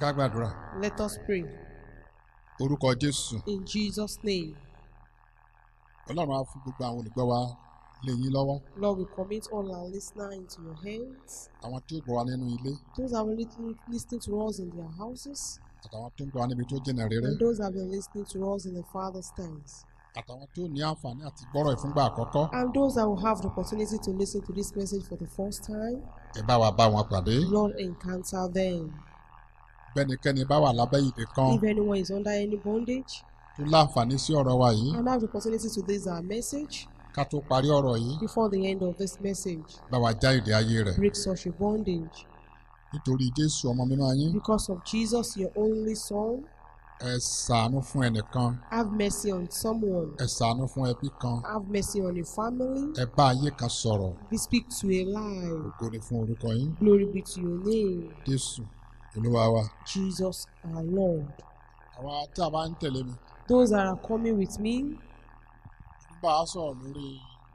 ká gbàdúrà Let us pray. orúkọ jésù In Jesus' name. ọlọ́run á fún gbogbo àwọn olùgbọ́ wa lé yín lọ́wọ́ Lord, we commit all our listeners into your hands. àwọn tí ó gbọ́ wa nínú ilé Those that are listening, listening to us in their houses, àtàwọn tó ń gbọ́ wa níbi tó jìnnà rere and those that have been listening to us in the Father's times, àtàwọn tó ní àǹfààní àti gbọ́rọ̀ ìfúngbà àkọ́kọ́ and those that will have the opportunity to listen to this message for the first time, ẹ bá wa bá wọn pàdé Lord, encounter them. bẹ́nikẹ́ni bá wà lábẹ́ ìdè kan If anyone is under any bondage, tó láǹfààní sí ọ̀rọ̀ wa yìí and have the opportunity to this our message ká tó parí ọ̀rọ̀ yìí before the end of this message, bá wa já ìdè ayé rẹ̀ break such a bondage. nítorí jésù ọmọ mímọ́ yín Because of Jesus, your only Son, ẹ ṣàánú fún ẹnìkan have mercy on someone, ẹ ṣàánú fún ẹbí kan have mercy on a family. ẹ bá ayé kan sọ̀rọ̀ We speak to a lie. ògo ni fún orúkọ yín Glory be to your name, jésù olúwa wa Jesus our Lord. àwa tí a bá ń tẹ̀lé mi Those that are coming with me, bá a sọ̀rọ̀ lórí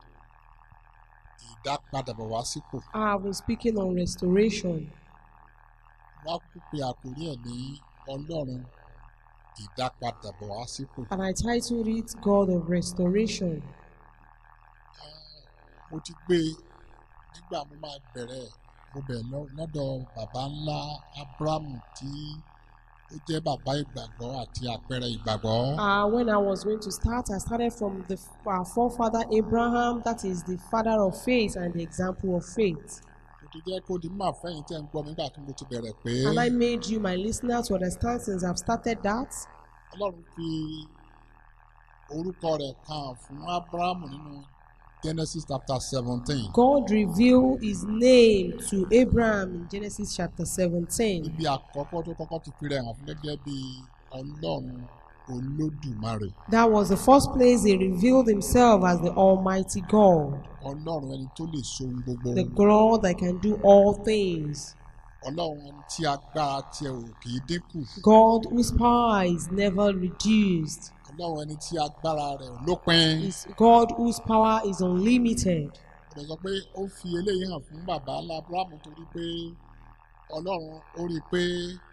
ìdápadàbọ̀ wá sípò I have been speaking on restoration. wá kú pé àkórí ẹ̀ ní ọlọ́run ìdápadàbọ̀ wá sípò. And I titled it God of Restoration. mo ti gbé e nígbà mo máa bẹ̀rẹ̀ mo bẹ̀rẹ̀ lọ- lọ́dọ̀ bàbá ńlá abrahamu tí ó jẹ́ bàbá ìgbàgbọ́ àti àpẹẹrẹ ìgbàgbọ́. Uh, when I was going to start, I started from the our forefather Abraham, that is the father of faith and the example of faith. mo ti jẹ́ kó di máa fẹ́yìn tẹ́ ń gbọ́ mi nígbà tí mo ti bẹ̀rẹ̀ pé And I made you, my listener, to understand since I've started that ọlọ́run fi orúkọ rẹ̀ kan fún abrahamu nínú genesis chapter seventeen. God revealed his name to Abraham in Genesis chapter 17. ibi àkọ́kọ́ tó kọ́kọ́ ti fi rẹ̀ hàn fún gẹ́gẹ́ bí ọlọ́run olódùmarè That was the first place he revealed himself as the Almighty God, ọlọ́run ẹni tó lè so ohun gbogbo the God that can do all things, ọlọ́run ẹni tí agbára tiẹ̀ ò kì í dínkù God whose power is never reduced, ọlọ́run ẹni tí agbára rẹ̀ ò lópin is God whose power is unlimited. ọ̀dọ̀ sọ pé ó fi eléyìí hàn fún bàbá ńlá abrahamu torí pé ọlọ́run ó rí i pé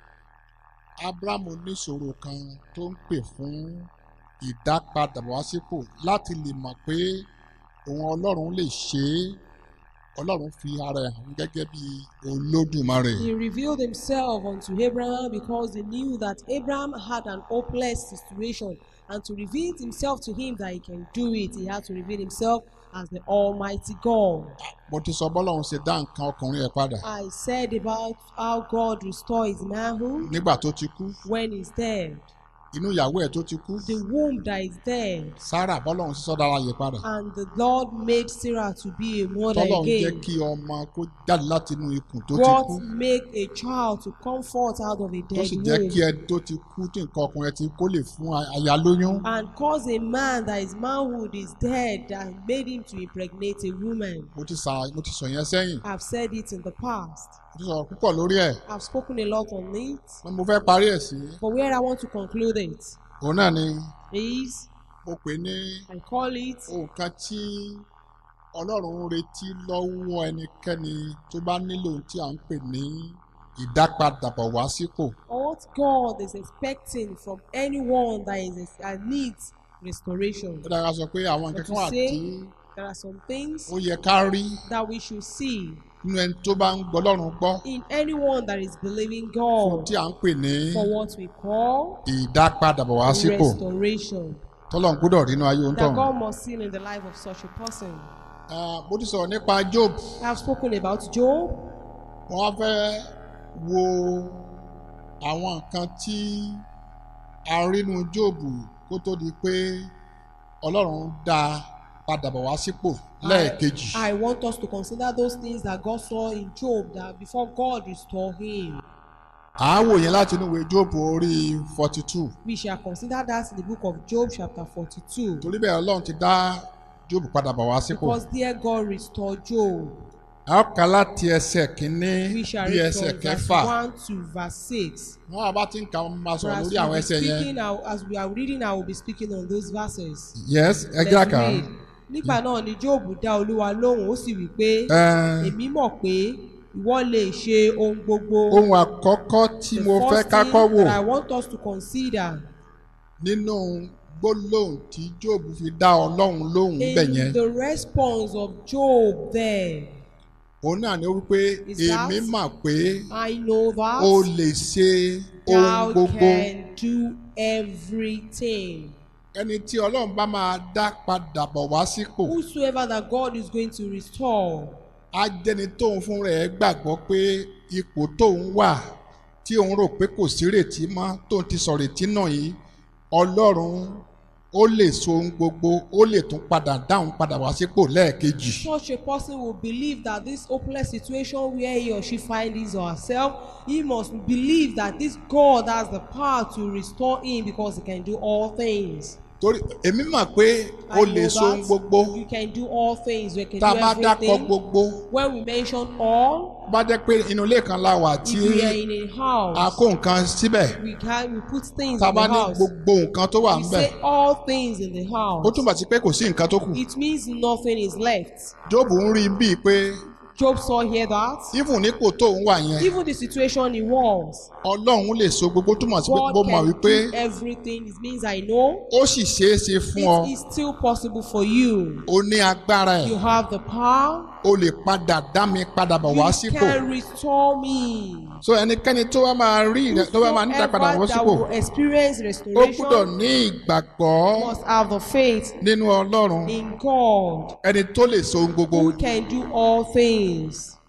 abrahamu níṣòro kan tó ń pè fún ìdápadàbọ̀wásípò láti lè mọ̀ pé òun ọlọ́run lè ṣe é ọlọ́run fi ara ẹ̀ hàn gẹ́gẹ́ bí olódùmarè He revealed himself unto Abraham because he knew that Abraham had an hopeless situation. And to reveal himself to him that he can do it, he had to reveal himself as the Almighty God. mo ti sọ bọ́lọ́run ṣe dá nǹkan ọkùnrin ẹ̀ padà I said about how God restored his manhood nígbà tó ti kú when he's dead, inú ìyàwó ẹ̀ tó ti kú the womb that is dead, sarah bọ́lọ́run ṣe sọ́dọ̀ ara yẹ padà and the Lord made Sarah to be a mother tọ́lọ́run jẹ́ again. kí ọmọ kó jáde láti inú ikùn tó ti kú God make a child to come forth out of a tó dead sì jẹ́ kí womb ẹni tó ti kú tí nǹkan ọkùnrin ẹ̀ ti kó lè fún aya lóyún and cause a man that his manhood is dead and made him to impregnate a woman. mo ti sà mo ti sọ yẹn sẹ́yìn I've said it in the past. mo ti sọ̀rọ̀ púpọ̀ lórí ẹ̀ I've spoken a lot on it, mo fẹ́ parí ẹ̀ sí but where I want to conclude it òun náà ni is mo pè ní I call it nǹkan tí ọlọ́run ń retí lọ́wọ́ ẹnikẹ́ni tó bá nílò ohun tí à ń pè ní ìdápadàbọ̀ wá sípò what God is expecting from anyone that is that needs restoration. ó dára sọ pé àwọn nǹkan But kan you wà say tí there are some things ó yẹ ká rí that we should see nínú ẹni tó bá ń gbọ́ ọlọ́run gbọ́ in anyone that is believing fún God tí à ń pè ní for what we call ìdápadàbọ̀ wá sípò restoration tọ́lọ́run gbọ́dọ̀ rí inú ayé ohun that tọ̀hún. God must see in the life of such a person. Ah, mo ti sọ̀rọ̀ nípa job I have spoken about Job. wọ́n wá fẹ́ wo àwọn nǹkan tí a rí nínú job kó tó di pé ọlọ́run dá a padà bọ̀ wá sípò lẹ́ẹ̀kejì. I want us to consider those things that God saw in Job that before God restored him. à á wò yẹn láti inú ìwé job orí forty two We shall consider that in the book of Job, chapter 42. torí bẹ́ẹ̀ ọlọ́run ti dá job padà bọ̀ wá sípò. Because there God restored Job. a ó kà láti ẹsẹ̀ kínní We shall bí read ẹsẹ̀ from verse kẹfà 1 to verse 6. wọ́n á bá ti ń kà wọ́n máa So sọ̀rọ̀ as, lórí we àwọn be ẹsẹ̀ yẹn. speaking, I- as we are reading, I will be speaking on those verses. yes ẹ Let's jẹ́ àkà. read. Nígbà náà ni Job dá Olúwa lóhùn, ó sì wí pé, Ẹ, Èmi mọ̀ pé ìwọ lè ṣe ohun gbogbo. ohun àkọ́kọ́ tí The mo fẹ́ first ká thing kọ́ wò that I want us to consider nínú gbólóhùn tí Job fi dá ọlọ́run lóhùn bẹ̀ yẹn in the response of Job there. òun náà ni ó wípé Is that- èmi mà pé I know that o lè ṣe ohun thou gbogbo can do everything. ẹni tí ọlọ́run bá máa dá padà bọ̀ wá sípò Whosoever that God is going to restore á jẹ́ni tóun fún rẹ̀ gbàgbọ́ pé ipò tóun wà tí òun rò pé kò sí rètí mọ́ tóun ti sọ rètí náà yìí ọlọ́run ó lè so ohun gbogbo ó lè tún padà dáhùn padà wá sípò lẹ́ẹ̀kejì. such a person will believe that this hopeless situation where he or she finds his or herself, he must believe that this God has the power to restore him because he can do all things. torí èmi mọ̀ pé o I lè know so ohun that gbogbo You can do all things. You can tá a do bá dákọ̀ everything. gbogbo When we mention all, bá jẹ́ pé inú ilé kan la wà tí if we are in a a house, kó nǹkan síbẹ̀ we can we put things tá a in bá the ní house. gbogbo nǹkan tó wà We ńbẹ̀ say all things in the ó house. túmọ̀ sí pé kò sí nǹkan tó kù It means nothing is left. Jóòbù ń rí bíi pé Job saw here that even nípò tóun wà yẹn even the situation he was, ọlọ́run lè so gbogbo túmọ̀ sí pé God mo mọ̀ can wípé do everything. It means I know ó sì ṣeé ṣe fún ọ it is still possible for you. o ní agbára ẹ̀ You have the power. o lè padà dá mi padà bọ̀ wá You sípò can restore me. so ẹnikẹ́ni tó bá máa rí rẹ tó bá máa ń dá padà wá Whosoever that sípò will experience ó gbúdọ̀ restoration ní ìgbàgbọ́ must have the faith nínú ọlọ́run in God ẹni tó lè so ohun gbogbo who can do all things,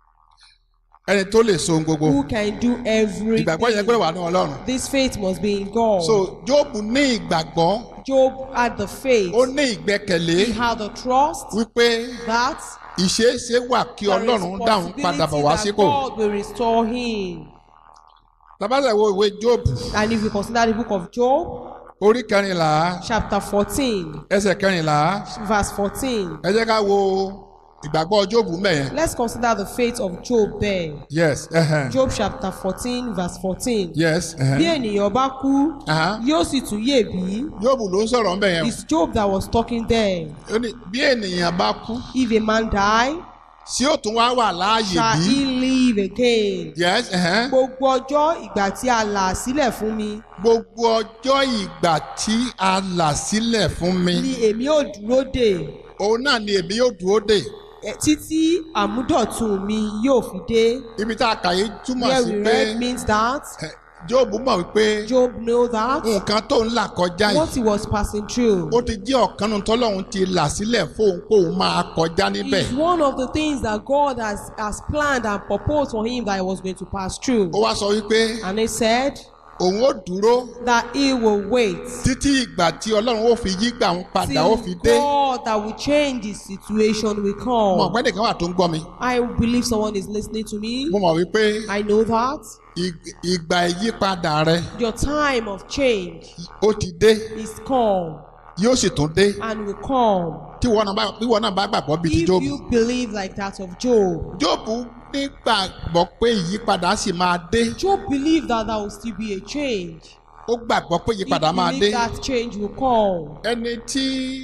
ẹni tó lè so ohun gbogbo who can do ìgbàgbọ́ yẹn gbọ́dọ̀ everything. wà ní ọlọ́run This faith must be in God. so Jóòbù ní ìgbàgbọ́ Job had the faith. ó ní ìgbẹ́kẹ̀lé He had the trust wípé that ìṣeéṣe wà kí there is ọlọ́run dáhùn padà bọ̀ wá possibility sípò that God will restore him. tabasẹ̀ wo ìwé Jóòbù And if we consider the book of Job, orí kẹrìnlá chapter 14, ẹsẹ̀ kẹrìnlá verse 14, ẹ jẹ́ ká wo ìgbàgbọ́ Jóòbù mẹ́yẹn let's consider the faith of Job there. yes ẹhẹn Job chapter 14, verse 14. yes Bí ẹhẹn ènìyàn bá kú, Aha. yóò sì tún yè bí. Jóòbù ló ń sọ̀rọ̀ ńbẹ̀ yẹn It's Job that was talking there. ó ní bí ènìyàn bá kú If a man die, sí ó tún wá wà láàyè shall bí he live again? yes ẹhẹn Gbogbo ọjọ́ ìgbà tí a là sílẹ̀ fún mi gbogbo ọjọ́ ìgbà tí a là sílẹ̀ fún mi ni èmi ò dúró dè òun náà ni èmi yóò dúró dè eh, títí àmúdọ̀tun mi yóò fi dé. ibi tá a kà yìí túmọ̀ Where sí we pé read means that eh, Jóòbù mọ̀ wípé Job knew that nǹkan tó ń là kọjá what yìí he was passing through ó ti jẹ́ ọ̀kan nínú tọ́lọ́run ti là sílẹ̀ fóun kóun máa kọjá níbẹ̀ is one of the things that God has, has planned and proposed for him that he was going to pass through. ó wá sọ wípé And he said òun ó dúró that he will wait títí ìgbà tí ọlọ́run ó fi yí gbà ń padà ó fi till dé God that will change the situation will mo mọ̀ come. pé nìkan wà tó ń gbọ́ mi I believe someone is listening to me. mo mọ̀ wípé I know that ig- ìgbà ìyípadà rẹ your time of change ó ti dé is come yóò sì tún dé and will come tí wọn náà bá bí wọn náà bá gbàgbọ́ bíi ti if Jóòbù you believe like that of Job. Jóòbù nígbàgbọ́ pé ìyípadà sì máa dé Job believed that there will still be a change. ó gbàgbọ́ pé He ìyípadà máa dé believed that change will come. ẹni tí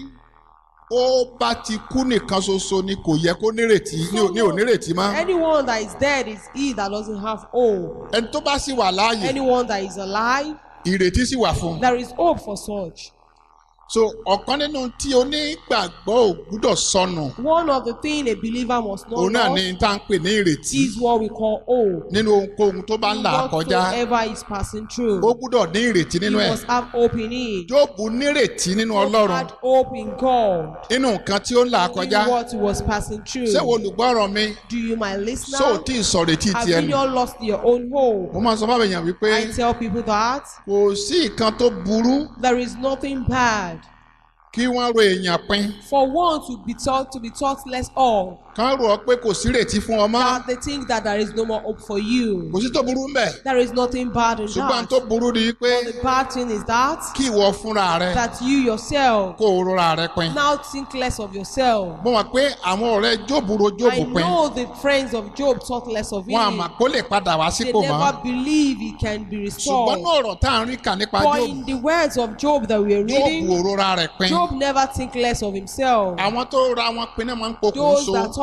ó bá ti kú nìkan ṣoṣo ni kò yẹ kó nírètí ní ò- ní ò nírètí mọ́ Anyone that is dead is he that doesn't have hope. ẹni tó bá sì wà láàyè Anyone that is alive, ìrètí sì wà fún un there is hope for such. so ọ̀kan nínú tí onígbàgbọ́ ò gbúdọ̀ sọnù One of the things a believer must know òun náà of ni tá à ń pè ní ìrètí is what we call hope. nínú ohunkóhun tó bá ń là kọjá Whatsoever is passing through, ó gbúdọ̀ ní ìrètí you nínú ẹ̀ must have hope in it. Jóòbù nírètí nínú Job Ọlọ́run had hope in God. nínú nǹkan tí ó ń là In kọjá what he was passing through. ṣé wo olùgbọ́rọ̀ mi Do you, my listener, ṣó ò tí ì sọ̀rètí have tiẹ̀ you nù not lost your own hope? mo máa sọ fáwọn èèyàn wípé I tell people that kò sí nǹkan tó burú there is nothing bad kí wọ́n ro èèyàn pin for one to be taught to be taught less of kán rò ọ pé kò sí ìrètí fún ọmọ that they think that there is no more hope for you. kò sí tó burú mbẹ̀ There is nothing bad in ṣùgbọ́n that. tó burú ni pé The bad thing is that kí ìwọ fúnra rẹ that you yourself kó o rora rẹ pin now think less of yourself. mo mọ̀ pé àwọn ọ̀rẹ́ Jóòbù ro I Jóòbù pin know the friends of Job thought less of wọn him. àmà kó lè padà wá They sípò mọ́ never believe he can be ṣùgbọ́n restored. ní ọ̀rọ̀ tá à ń rí kà nípa But Jóòbù in the words of Job that we are Jóòbù reading, ò rora rẹ̀ pin Job never think less of himself. àwọn tó ra wọn pin náà máa ń pokùn Those so that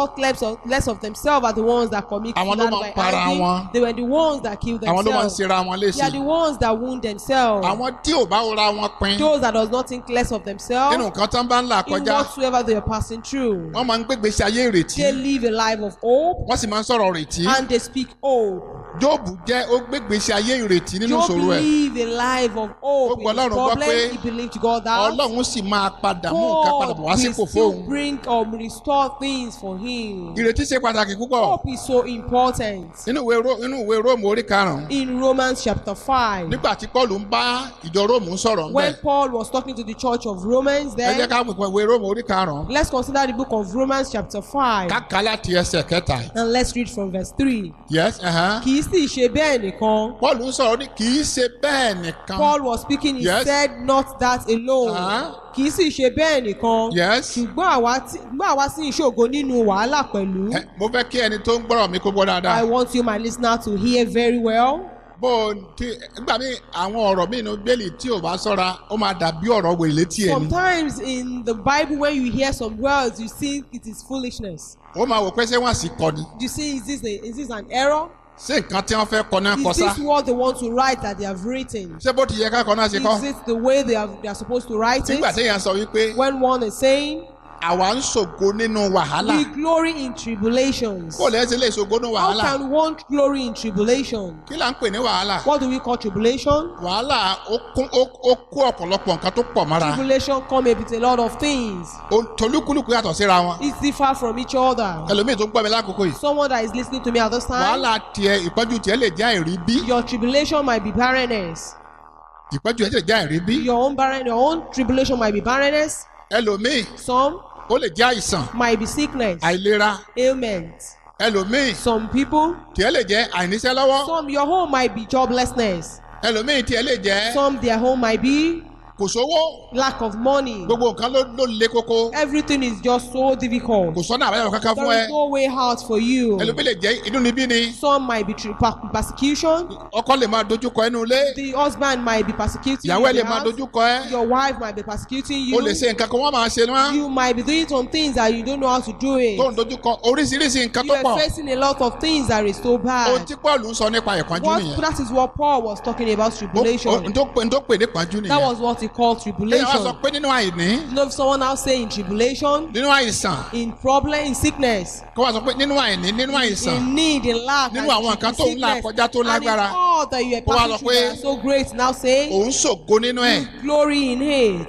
thought less of, less of themselves are the ones that commit Àwọn ló suicide máa by ń para hanging. wọn. They were the ones that killed àwọn ló máa ń themselves. ṣera wọn They léṣe are the ones that wound themselves. àwọn tí ò bá ra wọn pin Those that does not think less of themselves nínú nǹkan tán bá ń là in kọjá whatsoever they are passing through. wọ́n máa ń gbégbèsè ayé ìrètí They live a life of hope wọ́n sì máa ń sọ̀rọ̀ ìrètí and they speak hope. jóòbù jẹ́ ó gbégbèsè ayé ìrètí nínú Job ìṣòro ẹ̀ live a life of Ó hope. gbọ́ In his Ọlọ́run gbọ́ problem, pé he believed God that ọlọ́run sì máa padà mú nǹkan padà bọ̀ wá God sípò will still fóun bring or restore things for him. ìrètí ṣe pàtàkì púpọ̀ Hope is so important. nínú ìwé Ró- nínú ìwé róòmù orí karùn-ún In Romans chapter 5, nígbà tí paul ń bá ìjọ róòmù sọ̀rọ̀ ńbẹ̀ when Paul was talking to the church of Romans, ẹ jẹ́ then ká pèpè ìwé róòmù orí karùn-ún let's consider the book of Romans chapter 5 káka láti ẹsẹ̀ kẹta yìí. and let's read from verse 3. yes uh-huh. Kì í sì ṣe bẹ́ẹ̀ nìkan. paul ń sọ̀rọ̀ ní kì í ṣe bẹ́ẹ̀ nìkan Paul was speaking, he Yes. said, Not that alone. Uh-huh. Kì í sì ṣe bẹ́ẹ̀ nìkan. yes ṣùgbọ́n àwa tí- ṣùgbọ́n àwa sì ń ṣògo nínú wàhálà pẹ̀lú. Ẹ, mo fẹ́ kí ẹni tó ń gbọ́rọ̀ mi kó gbọ́ I dáadáa want you my listener to hear very well. bó o ti nígbà míì àwọn ọ̀rọ̀ míì ní bẹ́ẹ̀lì tí ò bá sọ́ra ó máa dàbí ọ̀rọ̀ wèrè létí ẹ̀ ni Sometimes in the Bible when you hear some words you think it is foolishness. ó máa wò pé ṣé wọ́n sì kọ́ ni You see is this a, is this an error? ṣé nǹkan tí wọ́n fẹ́ kọ náà kọ Is sá this what they want to write that they have written? ṣé bó ti yẹ ká kọ náà ṣe kọ́ Is it the way they are, they are supposed to write nígbà it? téèyàn sọ wípé When one is saying, àwa ń ṣògo nínú wàhálà we glory in tribulations. kó lè ṣe lè ṣògo nínú How wàhálà can one glory in tribulation? kí là ń pè ní wàhálà What do we call tribulation? wàhálà ó kún ó ó kó ọ̀pọ̀lọpọ̀ nǹkan tó pọ̀ mọ́ra Tribulation come with a lot of things. Ó- tolúkúlùkù yàtọ̀ síra wọn It's different from each other. ẹlòmíì tó ń gbọ́ mi lákòókò yìí Someone that is listening to me at this time, wàhálà tiẹ̀ ìpọ́njú tiẹ̀ lè jẹ́ àìrí bí your tribulation might be barrenness. ìpọ́njú tiẹ̀ lè jẹ́ àìrí bí Your own barren, your own tribulation might be barrenness. ẹlòmíì Some ó lè jẹ́ àìsàn might be sickness, àìlera ailment. ẹlòmíì Some people, tiẹ̀ lè jẹ́ àìníṣẹ́ lọ́wọ́ some your home might be joblessness. ẹlòmíì tiẹ̀ lè jẹ́ Some their home might be kò sówó lack of money. gbogbo nǹkan ló ló le koko Everything is just so difficult. kò sọ́nà àbáyọ kankan fún There ẹ is no way out for you. ẹlòmíì lè jẹ́ inú níbí ni Some might be tri- per- persecution. ọkọ lè máa dojúkọ ẹnu ilé The husband might be persecuting ìyàwó you ẹ in lè the máa house. dojúkọ ẹ Your wife might be persecuting o you. lè ṣe nǹkan kan wọ́n máa ṣe wọ́n You might be doing some things that you don't know how to do it. tó ń dojúkọ oríṣiríṣi nǹkan You tó pọ̀ are facing a lot of things that is so ohun bad. tí paul ń sọ nípa ìpọ́njú What, nìyẹn that is what Paul was talking about Ó- ó- tribulation. n tó pè n tó pè ní ìpọ́njú That nìyẹn was what he called lẹ́yìn wá sọ tribulation. pé nínú àìní You know, if someone now say in tribulation, nínú àìsàn in problem, in sickness, kó wá sọ pé nínú àìní nínú àìsàn in need, in lack, Nínú and àwọn in nǹkan tó ń là sickness, kọjá tó and in lágbára. all that you are Ó wá passing sọ through pé- that are so great, now say, òun ṣògo nínú ẹ̀ glory in it.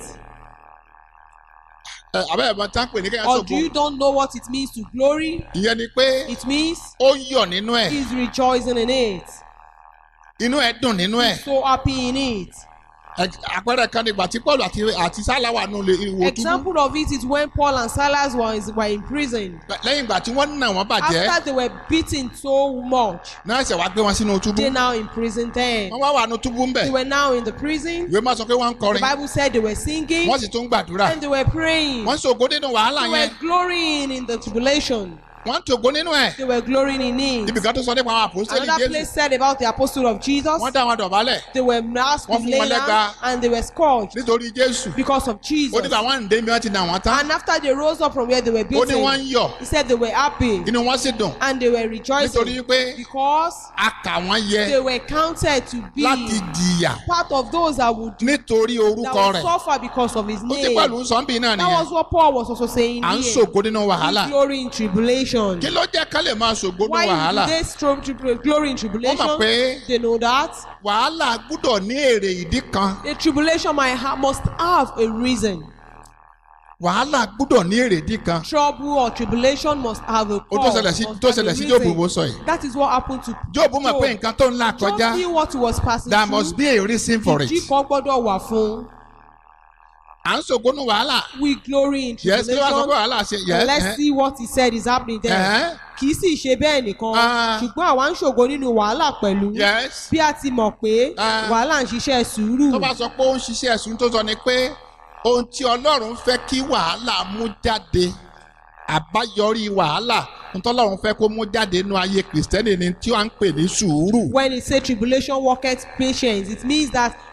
ẹ abẹ́ ẹ̀bọn tá ń pè ní kéèyàn Or ṣògo do you don't know what it means to glory? ìyẹn ni pé It means ó yọ̀ nínú ẹ̀ he's rejoicing in it. inú ẹ̀ dùn nínú ẹ̀ So happy in it. Ẹ- àpẹẹrẹ kan nígbà tí paul àti àti sálà wà nù lè ìwò túbú Example of it is when Paul and Silas was, were in prison. lẹ́yìn ìgbà tí wọ́n nà wọ́n bàjẹ́ After they were beaten so much, náà ṣẹ̀ wá gbé wọn sínú túbú they now imprisoned them. wọ́n wá wà nù túbú ńbẹ̀ They were now in the prison. ìwé máa sọ pé wọ́n ń The kọrin Bible said they were singing wọ́n sì tún ń gbàdúrà and they were praying. wọ́n ṣògo nínú wàhálà They yẹn were glorying in the tribulation. wọ́n ń ṣògo nínú ẹ̀ They were glorying in it. ibì kan tó sọ nípa àwọn àpòsílẹ̀ Another jésù place said about the apostle of Jesus. wọ́n dá wọn dọ̀bálẹ̀ They were masked Wọ́n with fún wọn leyland lẹ́gba. and they were scourged nítorí jésù because of ó Jesus. nígbà wọn ń dé mi wọ́n ti nà wọ́n tán And after they rose up from where they were ó ní wọ́n beaten, ń yọ̀ he said they were happy inú wọn sì dùn and they were nítorí rejoicing pé because a kà wọ́n yẹ they were counted to be láti jìyà part of those that would, nítorí that orúkọ would rẹ̀ suffer because of his ó ti name. pẹ̀lú sọ́ńbì náà That nìyẹn was what Paul was also saying à ń here. ṣògo nínú wàhálà Glory in tribulation. kí ló jẹ́ ká lè máa ṣògo nínú Why wàhálà do they stro- tri- glory in tribulation? Wọ́n mọ̀ pé- They know that. wàhálà gbúdọ̀ ní èrè ìdí kan The tribulation might ha- must have a reason. wàhálà gbúdọ̀ ní èrè ìdí kan Trouble or tribulation must have a ó tó cause. ṣẹlẹ̀ sí must tó have a ṣẹlẹ̀ sí reason. jóòbù bó sọ yìí That is what happened to jóòbù mọ̀ pé nǹkan tó ń là Job kọjá knew what he was passing there through. must be a reason for it Ìdí kan gbọ́dọ̀ wà fún. à ń ṣògo nínú wàhálà We glory in yes kí ló wá sọ pé tribulation. wàhálà ṣe And yes let's eh, see what he said is happening there. eh, Kì í sì ṣe bẹ́ẹ̀ nìkan. Ah. Ṣùgbọ́n àwa ń ṣògo nínú wàhálà pẹ̀lú. yes Bí a ti mọ̀ pé Ah. wàhálà ń ṣiṣẹ́ sùúrù. tó bá sọ pé ó ń ṣiṣẹ́ ẹ̀sùn tó sọ ni pé ohun tí ọlọ́run fẹ́ kí wàhálà mú jáde àbáyọrí wàhálà ohun tí ọlọ́run fẹ́ kó mú jáde nínú ayé kìrìsìtẹ́nì ni tí wọ́n ń pè ní sùúrù. When it say tribulation worketh patience, it means that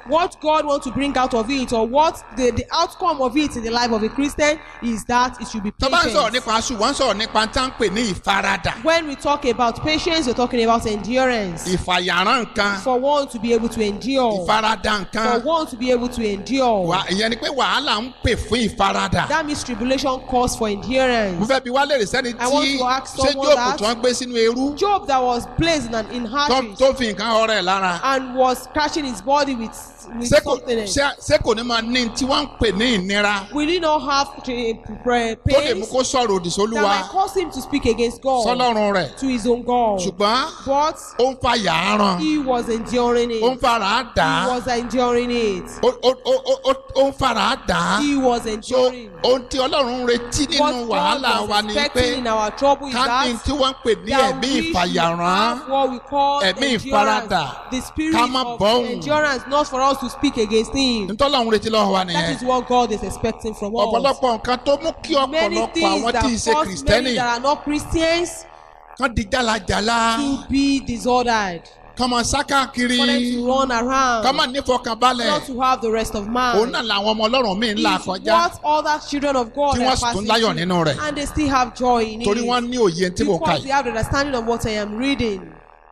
what God wants to bring out of it or what the, the outcome of it in the life of a Christian is that it should be tó bá ń sọ̀rọ̀ patient. nípa ṣùgbọ́n sọ̀rọ̀ nípa tá ń pè ní ìfaradà When we talk about patience, we're talking about endurance. ìfàyàrán nǹkan For one to be able to endure. ìfaradà nǹkan For one to be able to endure. Wà- ìyẹn ni pé wàhálà ń pè fún ìfaradà. That means tribulation calls for mo endurance. fẹ́ bi wá lèrè sẹ́ni I want tí to ask ṣé someone jóòbù that- tí wọ́n gbé sínú eru Job that was placed in, an, in tó hardships tó fi nǹkan ọrẹ lára and was scratching his body with, with ṣé kò something. else. ṣé- ṣé kò ní máa ní tí wọ́n ń pè ní ìnira Will he not have to, uh, tó lè mú pains kó sọ̀rọ̀ òdì that sólúwa might cause him to speak against God sọlọ́run rẹ̀ to his own God? ṣùgbọ́n But ó ń fa yàárán he was enduring ó ń it. fara dà á He was enduring it. ó ó- ó- ó- ó- ó ń fara dà á He was so enduring. ohun tí ọlọ́run ń retí nínú What wàhálà God wa was ni pé expecting in our trouble is ká ní that tí wọ́n ń pè ní that ẹ̀mí we should ìfàyàrán have what we call ẹ̀mí endurance, ìfaradà, the spirit ká má of bọ́hùn. endurance, not for us to speak against him. ntọ́lọ́run retí lọ́wọ́ wa That nìyẹn is what God is expecting from us. ọ̀pọ̀lọpọ̀ nǹkan tó mú kí Many ọ̀pọ̀lọpọ̀ things àwọn that tí ì ṣe cause kìrìsìtẹ́nì many that are not Christians kan di jálajàla to be disordered, kan máa sá káàkiri for them to run around, kan máa nífọkànbalẹ̀ not to have the rest of man. òun náà làwọn ọmọ ọlọ́run míì ń là It's kọjá what other children of God Tí are wọ́n sì tún passing láyọ̀ through, nínú rẹ̀. and they still have joy in torí it. wọ́n ní òye tí mo kà because they yìí have the understanding of what I am reading.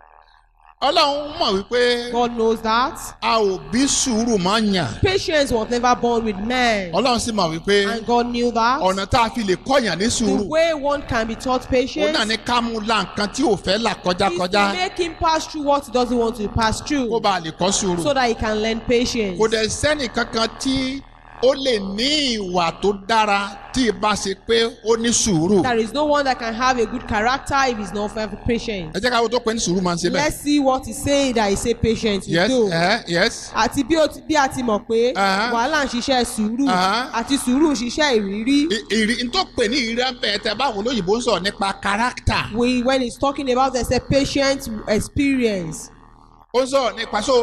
ọlọ́run mọ̀ wípé God knows that. a ò bí sùúrù máa ń yàn Patience was never born with man. ọlọ́run sì mọ̀ wípé And God knew that. ọ̀nà tá a fi lè kọ́yàn ní The sùúrù way one can be taught òun patience náà ní ká mú la nǹkan tí ò fẹ́ là kọjá is kọjá to make him pass through what he doesn't want to pass through kó bá a lè kọ́ sùúrù so that he can learn patience. kò dẹ̀ sẹ́nì kankan tí ó lè ní ìwà tó dára tí ì bá ṣe pé ó ní sùúrù. There is no one that can have a good character if he's not very patient. ẹ jẹ́ ká wo tó pé ní sùúrù máa ń ṣe bẹ́ẹ̀. Let's see what he's saying that he say patience will yes do. uh, yes Àti bí ó ti- bí a ti mọ̀ pé Uh-huh. wàhálà ń ṣiṣẹ́ sùúrù Uh-huh. àti sùúrù ń ṣiṣẹ́ ìrírí. I- ìrì n tó pè ní ìrírí ẹ̀bẹ̀ tẹ báwo lóyìnbó ń sọ̀rọ̀ nípa character We when he's talking about the say patient experience. ó ń sọ̀rọ̀ nípa so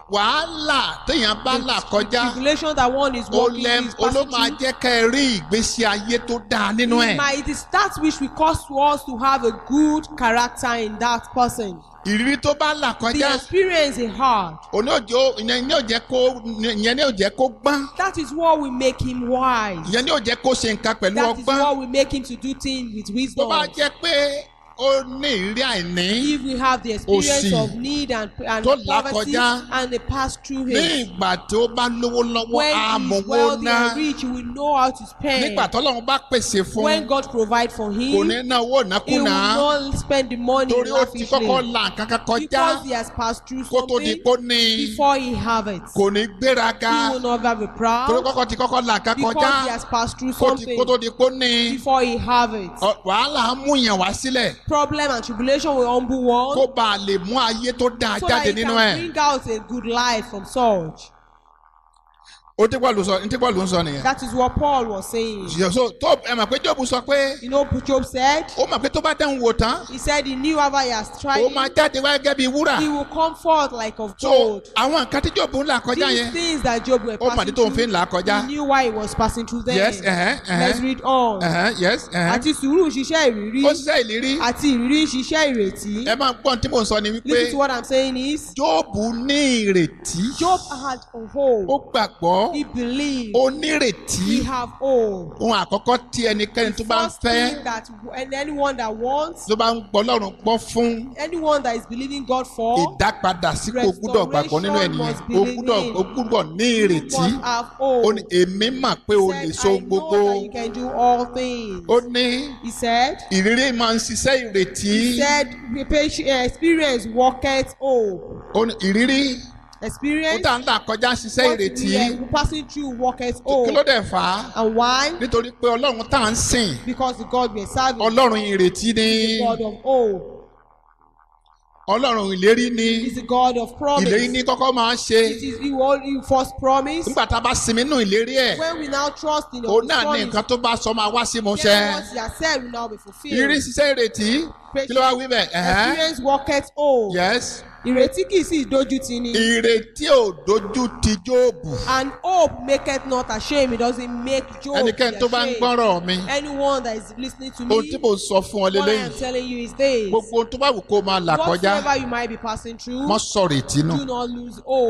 wàhálà téèyàn bá là kọjá Tribulation that one is ó walking lẹ is ó ló passing máa through. jẹ́ kẹ́ ẹ rí ìgbésí ayé tó dáa nínú It ẹ̀ might- It is that which will cause to us to have a good character in that person. ìrírí tó bá là The kọjá experience is hard. òní òjò ìyẹn ní òjẹ́ kó ìyẹn ní òjẹ́ kó gbọ́n That is what will make him wise. ìyẹn ní òjẹ́ kó ṣe nǹkan pẹ̀lú That is ọgbọ́n what will make him to do things with tó wisdom. bá jẹ́ pé ó ní ìrírí àìní If we have the experience Òṣì of need and, and tó là poverty kọjá and they pass through ní it. ìgbà tó bá lówó lọ́wọ́ When he is àmọ̀wó wealthy ná and rich, he will know how to spend. nígbà tọ́lọ́run bá pèsè fún When God provide for kò him, ní ná owó he will ìnákúnà not spend the money torí ó ti kọ́kọ́ lavishly. là nǹkan kan kọjá Because he has passed through kó tó di something kó ní before he have it. kò ní gbéraga He will never be torí proud kọ́kọ́ ti kọ́kọ́ là nǹkan because kọjá he has passed through kó ti- something kó tó di kó ní before he have it. ọ- wàhálà á mú yàn wá sílẹ̀ Problem and tribulation will humble one kó bá a lè mú ayé tó dáa so that jáde he nínú can ẹ̀ bring out a good life from such. ó tí Pọ́ọ̀lù sọ ní tí Pọ́ọ̀lù ń sọ nìyẹn That is what Paul was saying. so tó ẹ mọ̀ pé Jóòbù sọ pé You know what Job said? ó mọ̀ pé tó bá dẹ́hùn wò tán He said he knew after he has tried ó máa it, jáde wá gẹ́gẹ́ bí wúrà he will come forth like of so gold. àwọn nǹkan tí Jóòbù ń là kọjá These yẹn things that Job were ó mọ̀ ní passing tó ń fi through, ń là kọjá he knew why he was passing through them. yes ẹ̀hẹ́n Let's ẹ̀hẹ́n read on. ẹ̀hẹ́n yes ẹ̀hẹ́n Àti sùúrù ń ṣiṣẹ́ ìrírí ó ṣiṣẹ́ ìlérí àti ìrírí ń ṣiṣẹ́ ìrètí. ẹ máa gbọ́n tí mò ń sọ ni wípé Listen to what I'm saying is, Jóòbù ní ìrètí Job had a ó hope. gbàgbọ́ He believed. ó nírètí He have hope. ohun àkọ́kọ́ tí ẹnikẹ́ni tó bá ń First fẹ́ thing that and anyone that wants, tó bá ń gbọ́ Ọlọ́run gbọ́ fún anyone that is believing God for, ìdápadà sí kò gbúdọ̀ gbàgbọ́ nínú ènìyàn ó gbúdọ̀ ó gbúdọ̀ ní you ìrètí must have ó hope. ní èmi mà pé o lè He so said, I gbogbo know that you can do all things. ó ní He said, ìrírí máa ń ṣiṣẹ́ ìrètí He said, "The patient- uh, experience worketh hope. ó ní ìrírí ó Experience tà ń là kọjá ṣiṣẹ́ what ìrètí we are passing through worketh kí ló hope. dẹ̀ fà á And why? nítorí pé Ọlọ́run tá à ń sìn Because the God we are serving Ọlọ́run ìrètí ni is the God of hope. Ọlọ́run ìlérí ni Is the God of promise. ìlérí ní kọ́kọ́ máa ń ṣe It is He will He first promise. nígbà tá a bá sinmi nínú ìlérí ẹ̀ When we now trust in òun His náà ní promise, nǹkan tó bá sọ máa wá sí mo ṣẹ then what He has said will now be fulfilled. ìrírí ṣiṣẹ́ ìrètí kí ló wá wí bẹ́ẹ̀ ẹ̀hẹ́n Experience worketh hope. yes Ìrètí kì í sì dojú ti ni. ìrètí ò dojú ti Jóòbù And hope maketh not ashamed. It doesn't make Job be ẹnikẹ́ni tó bá ń ashamed. gbọ́rọ̀ mi Anyone that is listening to me, ohun tí mo sọ fún ọ what I lélẹ́yìn am telling you is this. gbogbo ohun tó bá wù kó máa là kọjá Whatsoever you might be passing through, mọ́ sọ̀rọ̀ ètí nù do not lose hope.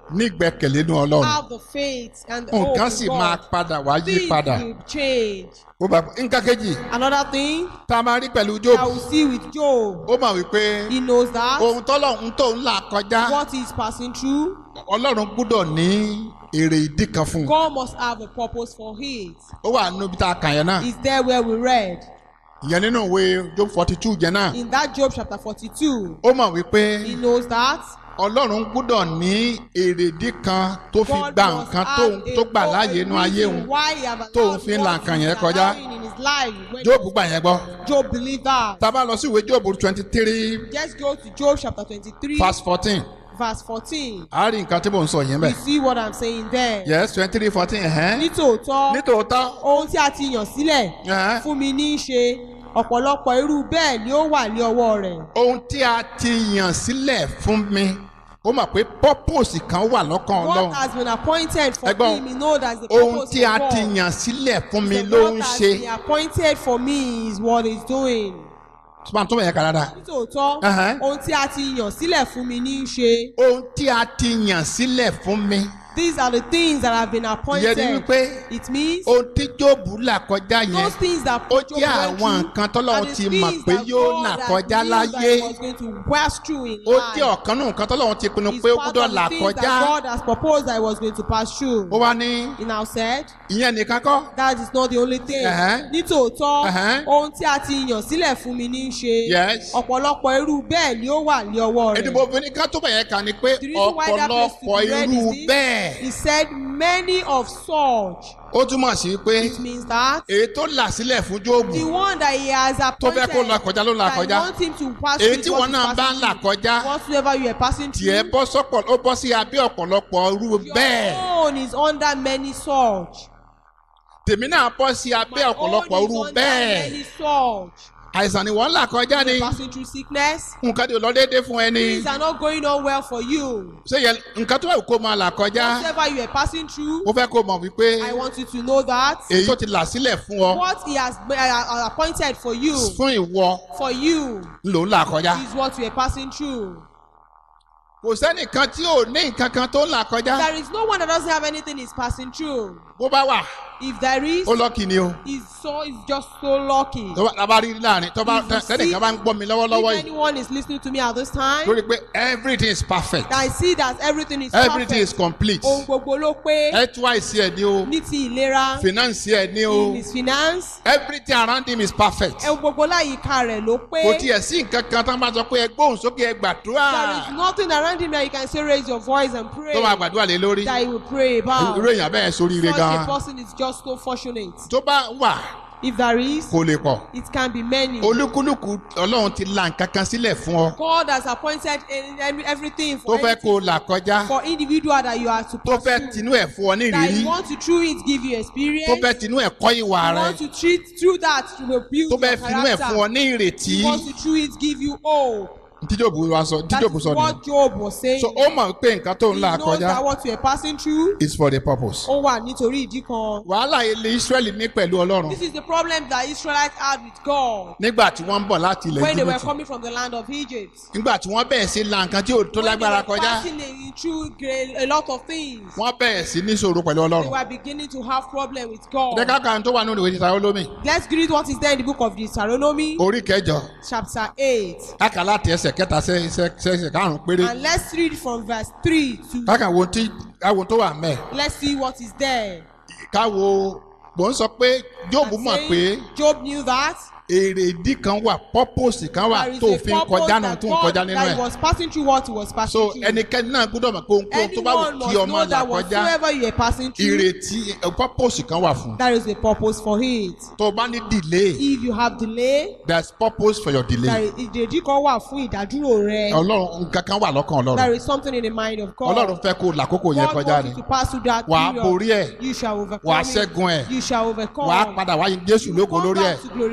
nígbẹ́kẹ̀lé nínú ọlọ́run have the faith and the hope nǹkan in sì máa God. padà wá yí Things padà will change. ó bá nǹkan kejì Another thing tá a máa rí pẹ̀lú I Jóòbù will see with Job, ó mọ̀ wípé he knows that ohun tọ́lọ́run tó ń là kọjá what he's passing through, ọlọ́run gbúdọ̀ ní èrè ìdí kan fún un God must have a purpose for it. ó wà nínú ibi tá a kàn yẹn náà Is there where we read ìyẹn nínú ìwé Job forty two yẹn náà in that Job chapter 42? ó mọ̀ wípé He knows that ọlọ́run gbúdọ̀ ní èrèdí kan tó fi God gba must nǹkan have tóun a tó gbà go- a láàyè inú ayé reason òun why he have tóun allowed fi ń la what nǹkan he's yẹn kọjá. allowing in his life. When Job gbà yẹn gbọ́ Job believed that. tá a bá lọ sí ìwé Job twenty three Let's go to Job chapter 23, verse fourteen verse 14. a rí nǹkan tí mò ń sọ yẹn You bẹ́ẹ̀ see what I'm saying there? yes twenty three fourteen ẹ̀hẹ́n Nítòótọ́, nítòótọ́ ohun tí a ti yàn sílẹ̀ ẹ̀hẹ́n fún mi ní í ṣe ọ̀pọ̀lọpọ̀ irú bẹ́ẹ̀ ni ó wà ní ọwọ́ rẹ̀. ohun tí a ti yàn sílẹ̀ fún mi ó mọ̀ pé purpose kan wà lọ́kàn What ọlọ́run has been appointed for Ẹ̀gbọ́n, him, he knows that the ohun purpose tí a of God. ti yàn sílẹ̀ fún mi The ló what ń has ṣe been appointed for me is what he's doing. tí wọ́n tún bẹ̀ yẹn kàdáda Nítòótọ́, Ẹ̀hẹ́n. ohun tí a ti yàn sílẹ̀ fún mi ní í ṣe. ohun tí a ti yàn sílẹ̀ fún mi These are the things that have been ìyẹn appointed. ni wípé It means ohun tí Jóòbù là kọjá yẹn those things that ó Job jẹ́ went àwọn through nǹkan tọ́lọ́run are the ti mọ̀ things pé that yóò God là had kọjá knew that láyé he was going to pass through in ó life. jẹ́ ọ̀kan náà nǹkan tọ́lọ́run ti pinnu It's pé ó part gbúdọ̀ of là the things kọjá that God has proposed that he was going to pass through. ó wá ní He now said, ìyẹn nìkan kọ́ that is not the only thing. Ẹ̀hẹ́n. Nítòótọ́, Ẹ̀hẹ́n. ohun tí a ti yàn sílẹ̀ fún mi ní í ṣe. Yes. Ọ̀pọ̀lọpọ̀ irú bẹ́ẹ̀ ni ó wà ní ọwọ́ rẹ̀. èdìbò obìnrin kan tó bẹ̀yẹ kà ni pé The reason why that place to ọ̀pọ̀lọpọ̀ be read irú is this. bẹ́ẹ̀ He said many of such. ó túmọ̀ sí pé It means that èyí tó là sílẹ̀ fún Jóòbù the one that he has tó appointed fẹ́ kó là kọjá ló là that he kọjá wants him to pass èyí through tí what wọn he's náà bá passing ń là through. kọjá Whatsoever you are passing tiẹ̀ through. bọ́ sọ́pọ̀ ó bọ́ sí abẹ́ ọ̀pọ̀lọpọ̀ irú bẹ́ẹ̀ Your own is under many such. tèmi náà bọ́ sí abẹ́ My ọ̀pọ̀lọpọ̀ own irú is under bẹ́ẹ̀ many such. àìsàn ni wọ́n ń là kọjá ni Passing through sickness. nǹkan tí ò lọ déédéé fún ẹni Things are not going on well for you. ṣé yẹ nǹkan tó wà kó máa là kọjá Whatever you are passing through, mo fẹ́ kó mọ̀ wípé I want you to know that èyí tó ti là sílẹ̀ fún ọ what he has uh, appointed for you, fún ìwọ for you, ló ń là kọjá is what you are passing through. kò sẹ́nìkan tí ò ní nǹkan kan tó ń là kọjá There is no one that doesn't have anything he's passing through. bó bá wà If there is, ó lọ́kì ni o he's so he's just so lucky. tó bá tá a bá rí láàrin tó bá If you see- sẹ́nìkan bá ń gbọ́ mi lọ́wọ́lọ́wọ́ If yìí anyone is listening to me at this time, lórí pé everything is perfect I see that everything is everything is perfect. complete Ohun gbogbo ló pé health-wise ẹ̀ ni o ní ti ìlera, finance ẹ̀ ni o in his finance, everything around him is perfect ohun gbogbo láyìíká rẹ̀ ló pé. kò tiẹ̀ sí nǹkan kan tó ń bá sọ pé ẹ gbóhùn sókè ẹ gbàdúrà There is nothing around him that you can say raise your voice and pray. tó máa gbàdúrà lé lórí That he will pray about. irú èèyàn bẹ́ẹ̀ sóríire Such a gan-an person is just so fortunate. tó bá wà If there is, kò lè pọ̀ it can be many. olúkúlùkù ọlọ́run ti la nǹkan kan sílẹ̀ fún ọ God has appointed in- in everything tó for, fẹ́ kó o anything, là kọjá for individual that you are to tó fẹ́ pursue. tinú ẹ̀ fún ọ ní That ìrírí you want to through it give you experience. tó fẹ́ tinú ẹ̀ kọ́ ìwà you rẹ want to treat through that to build tó fẹ́ your finú ẹ̀ fún ọ character. ní ìrètí You want to through it give you hope. tíjòbù wa sọ That tíjòbù is sọ ni what Job was saying. so ó mọ̀ pé nǹkan tó ń He là knows kọjá that what you are passing through, is for the purpose. ó wà nítorí ìdí kan. wàhálà ilé Israẹli ní pẹ̀lú Ọlọ́run This is the problem that Israelites had with God nígbà tí wọ́n ń bọ̀ láti ilẹ̀ when they were Íjíbítì coming from the land of Egypt. nígbà tí wọ́n bẹ̀rẹ̀ sí la nǹkan tí ò tó When they lágbára were kọjá passing a- through great- a lot of things, wọ́n bẹ̀rẹ̀ sí ní ṣòro pẹ̀lú they Ọlọ́run. were beginning to have problem with God. ẹ̀ka kan tó wà nínú ìwé títà olómi Let's read what is there in the book of Deuteronomy, orí kẹjọ chapter 8. káka láti ẹsẹ̀ kẹta sí ẹsẹ̀ karùn-ún péré And let's read from verse 3 to káka wo tí káwo tó wà mẹ́ let's see what is there. káwo mò ń sọ pé Jóòbù And mọ̀ saying, pé Job knew that èrè ìdí kan wà purpose kan wà there is tó a fi ń purpose kọjá náà that tó ń God kọjá that nínú he ẹ̀ was passing through what he was passing so through. ẹnikẹ́ni náà gbọ́dọ̀ mọ̀ pé ohunkóhun tó bá wù Anyone kí must ọmọ know là that kọjá whatsoever you are passing through, ìrètí eh, purpose kan wà fún there is a purpose for it. tó o bá ní delay If you have delay, there is purpose for your there delay is ìdèjì kan wà fún ìdádúró rẹ. ọlọ́run nǹkan kan wà lọ́kàn There ọlọ́run is something in the mind of God. ọlọ́run fẹ́ kó o làkókò yẹn God kọjá wants ni you to pass through that wà á period. borí ẹ̀ You shall overcome wà á it. ṣẹ́gun ẹ̀ You shall overcome. wà á padà wáyé Jésù lógo Come lórí ẹ̀ back to glorify to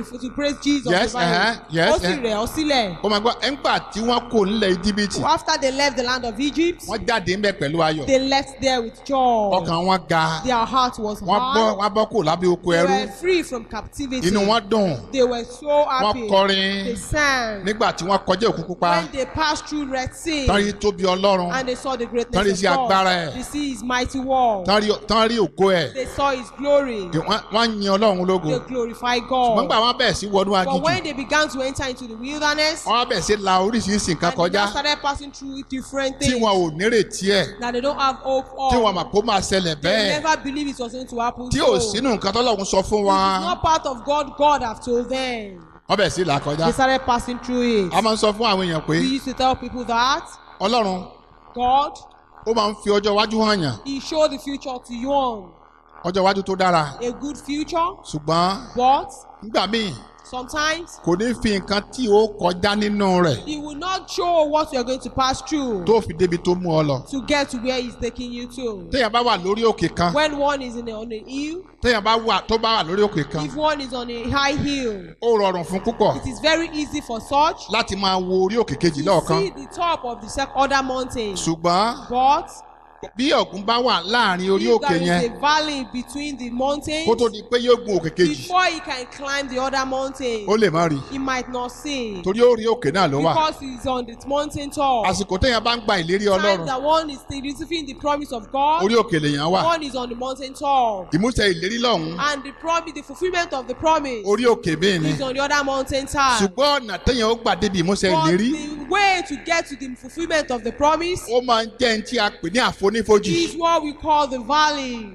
praise Jesus. Yes, the Bible. uh-huh, yes, Ó sì uh-huh. rẹ̀ ọ́ sílẹ̀. ó máa gbọ́ ẹ̀ńgbà tí wọ́n kò nílẹ̀ íjíbítì After they left the land of Egypt, wọ́n jáde ńbẹ pẹ̀lú ayọ̀ they left there with joy. ọkàn wọn ga Their heart was wọ́n bọ́ hard. wọ́n bọ́ kò lábẹ́ oko They ẹrú were free from captivity. inú wọn dùn They were so wọ́n happy. kọrin They sang. nígbà tí wọ́n kọjá òkú pupa When they passed through Red Sea tán rí tóbi ọlọ́run and they saw the Tán rí greatness sí of agbára God, ẹ̀. they see His mighty wall. tán rí tán rí ògo ẹ̀ They saw His glory. wọ́n wọ́n yin ọlọ́run lógo They glorify ṣùgbọ́n gbà God. wọ́n bẹ̀rẹ̀ sí wọnú But aginjù when they began to enter into the wilderness, wọ́n bẹ̀rẹ̀ sí la oríṣiríṣi nǹkan and they kọjá now started passing through different tí things wọn ò nírètí ẹ̀ that they don't have hope tí wọn of. mà kó máa ṣẹlẹ̀ They bẹ́ẹ̀ never believe it was going to happen. tí ò so. sínú nǹkan tọ́lọ́run sọ fún It wọn is not part of God. God have told them. wọ́n bẹ̀rẹ̀ sí là kọjá They started passing through it. a máa ń sọ fún àwọn èèyàn pé We used to tell people that ọlọ́run God, ó máa ń fi ọjọ́ iwájú hàn yàn He showed the future to you on ọjọ́ iwájú tó dára a good future, ṣùgbọ́n but nígbà míì sometimes kò ní fi nǹkan tí ó kọjá nínú rẹ̀ He will not show what you are going to pass through tó fi débi tó mú ọ lọ. to get to where He's taking you to. téèyàn bá wà lórí òkè kan When one is in a, on a hill, téèyàn bá wà tó bá wà lórí òkè kan if one is on a high hill, ó rọrùn fún púpọ̀ it is very easy for such láti máa wo orí òkè kejì to lọ́ọ̀kan see the top of the sec- other mountain. ṣùgbọ́n But bí ọ̀gùn bá wà láàrin orí if òkè there yẹn is a valley between the mountains, kó tó di pé yóò gun òkè kejì before he can climb the other mountain, ó lè má rí he might not see torí orí òkè náà ló wà because he's on the mountain top. àsìkò téèyàn bá ń gba ìlérí Time ọlọ́run that one is still receiving the promise of God, orí òkè lèèyàn wà one is on the mountain top. ìmúṣẹ ìlérí lọ́hùn And the promise, the fulfillment of the promise orí òkè míì ni is on the other mountain top. ṣùgbọ́n ọ̀nà téèyàn ó gbà débi ìmúṣẹ But ìlérí the way to get to the fulfillment of the promise ó máa ń jẹ́ ní tí a pè ní àfonífojì is what we call the valley.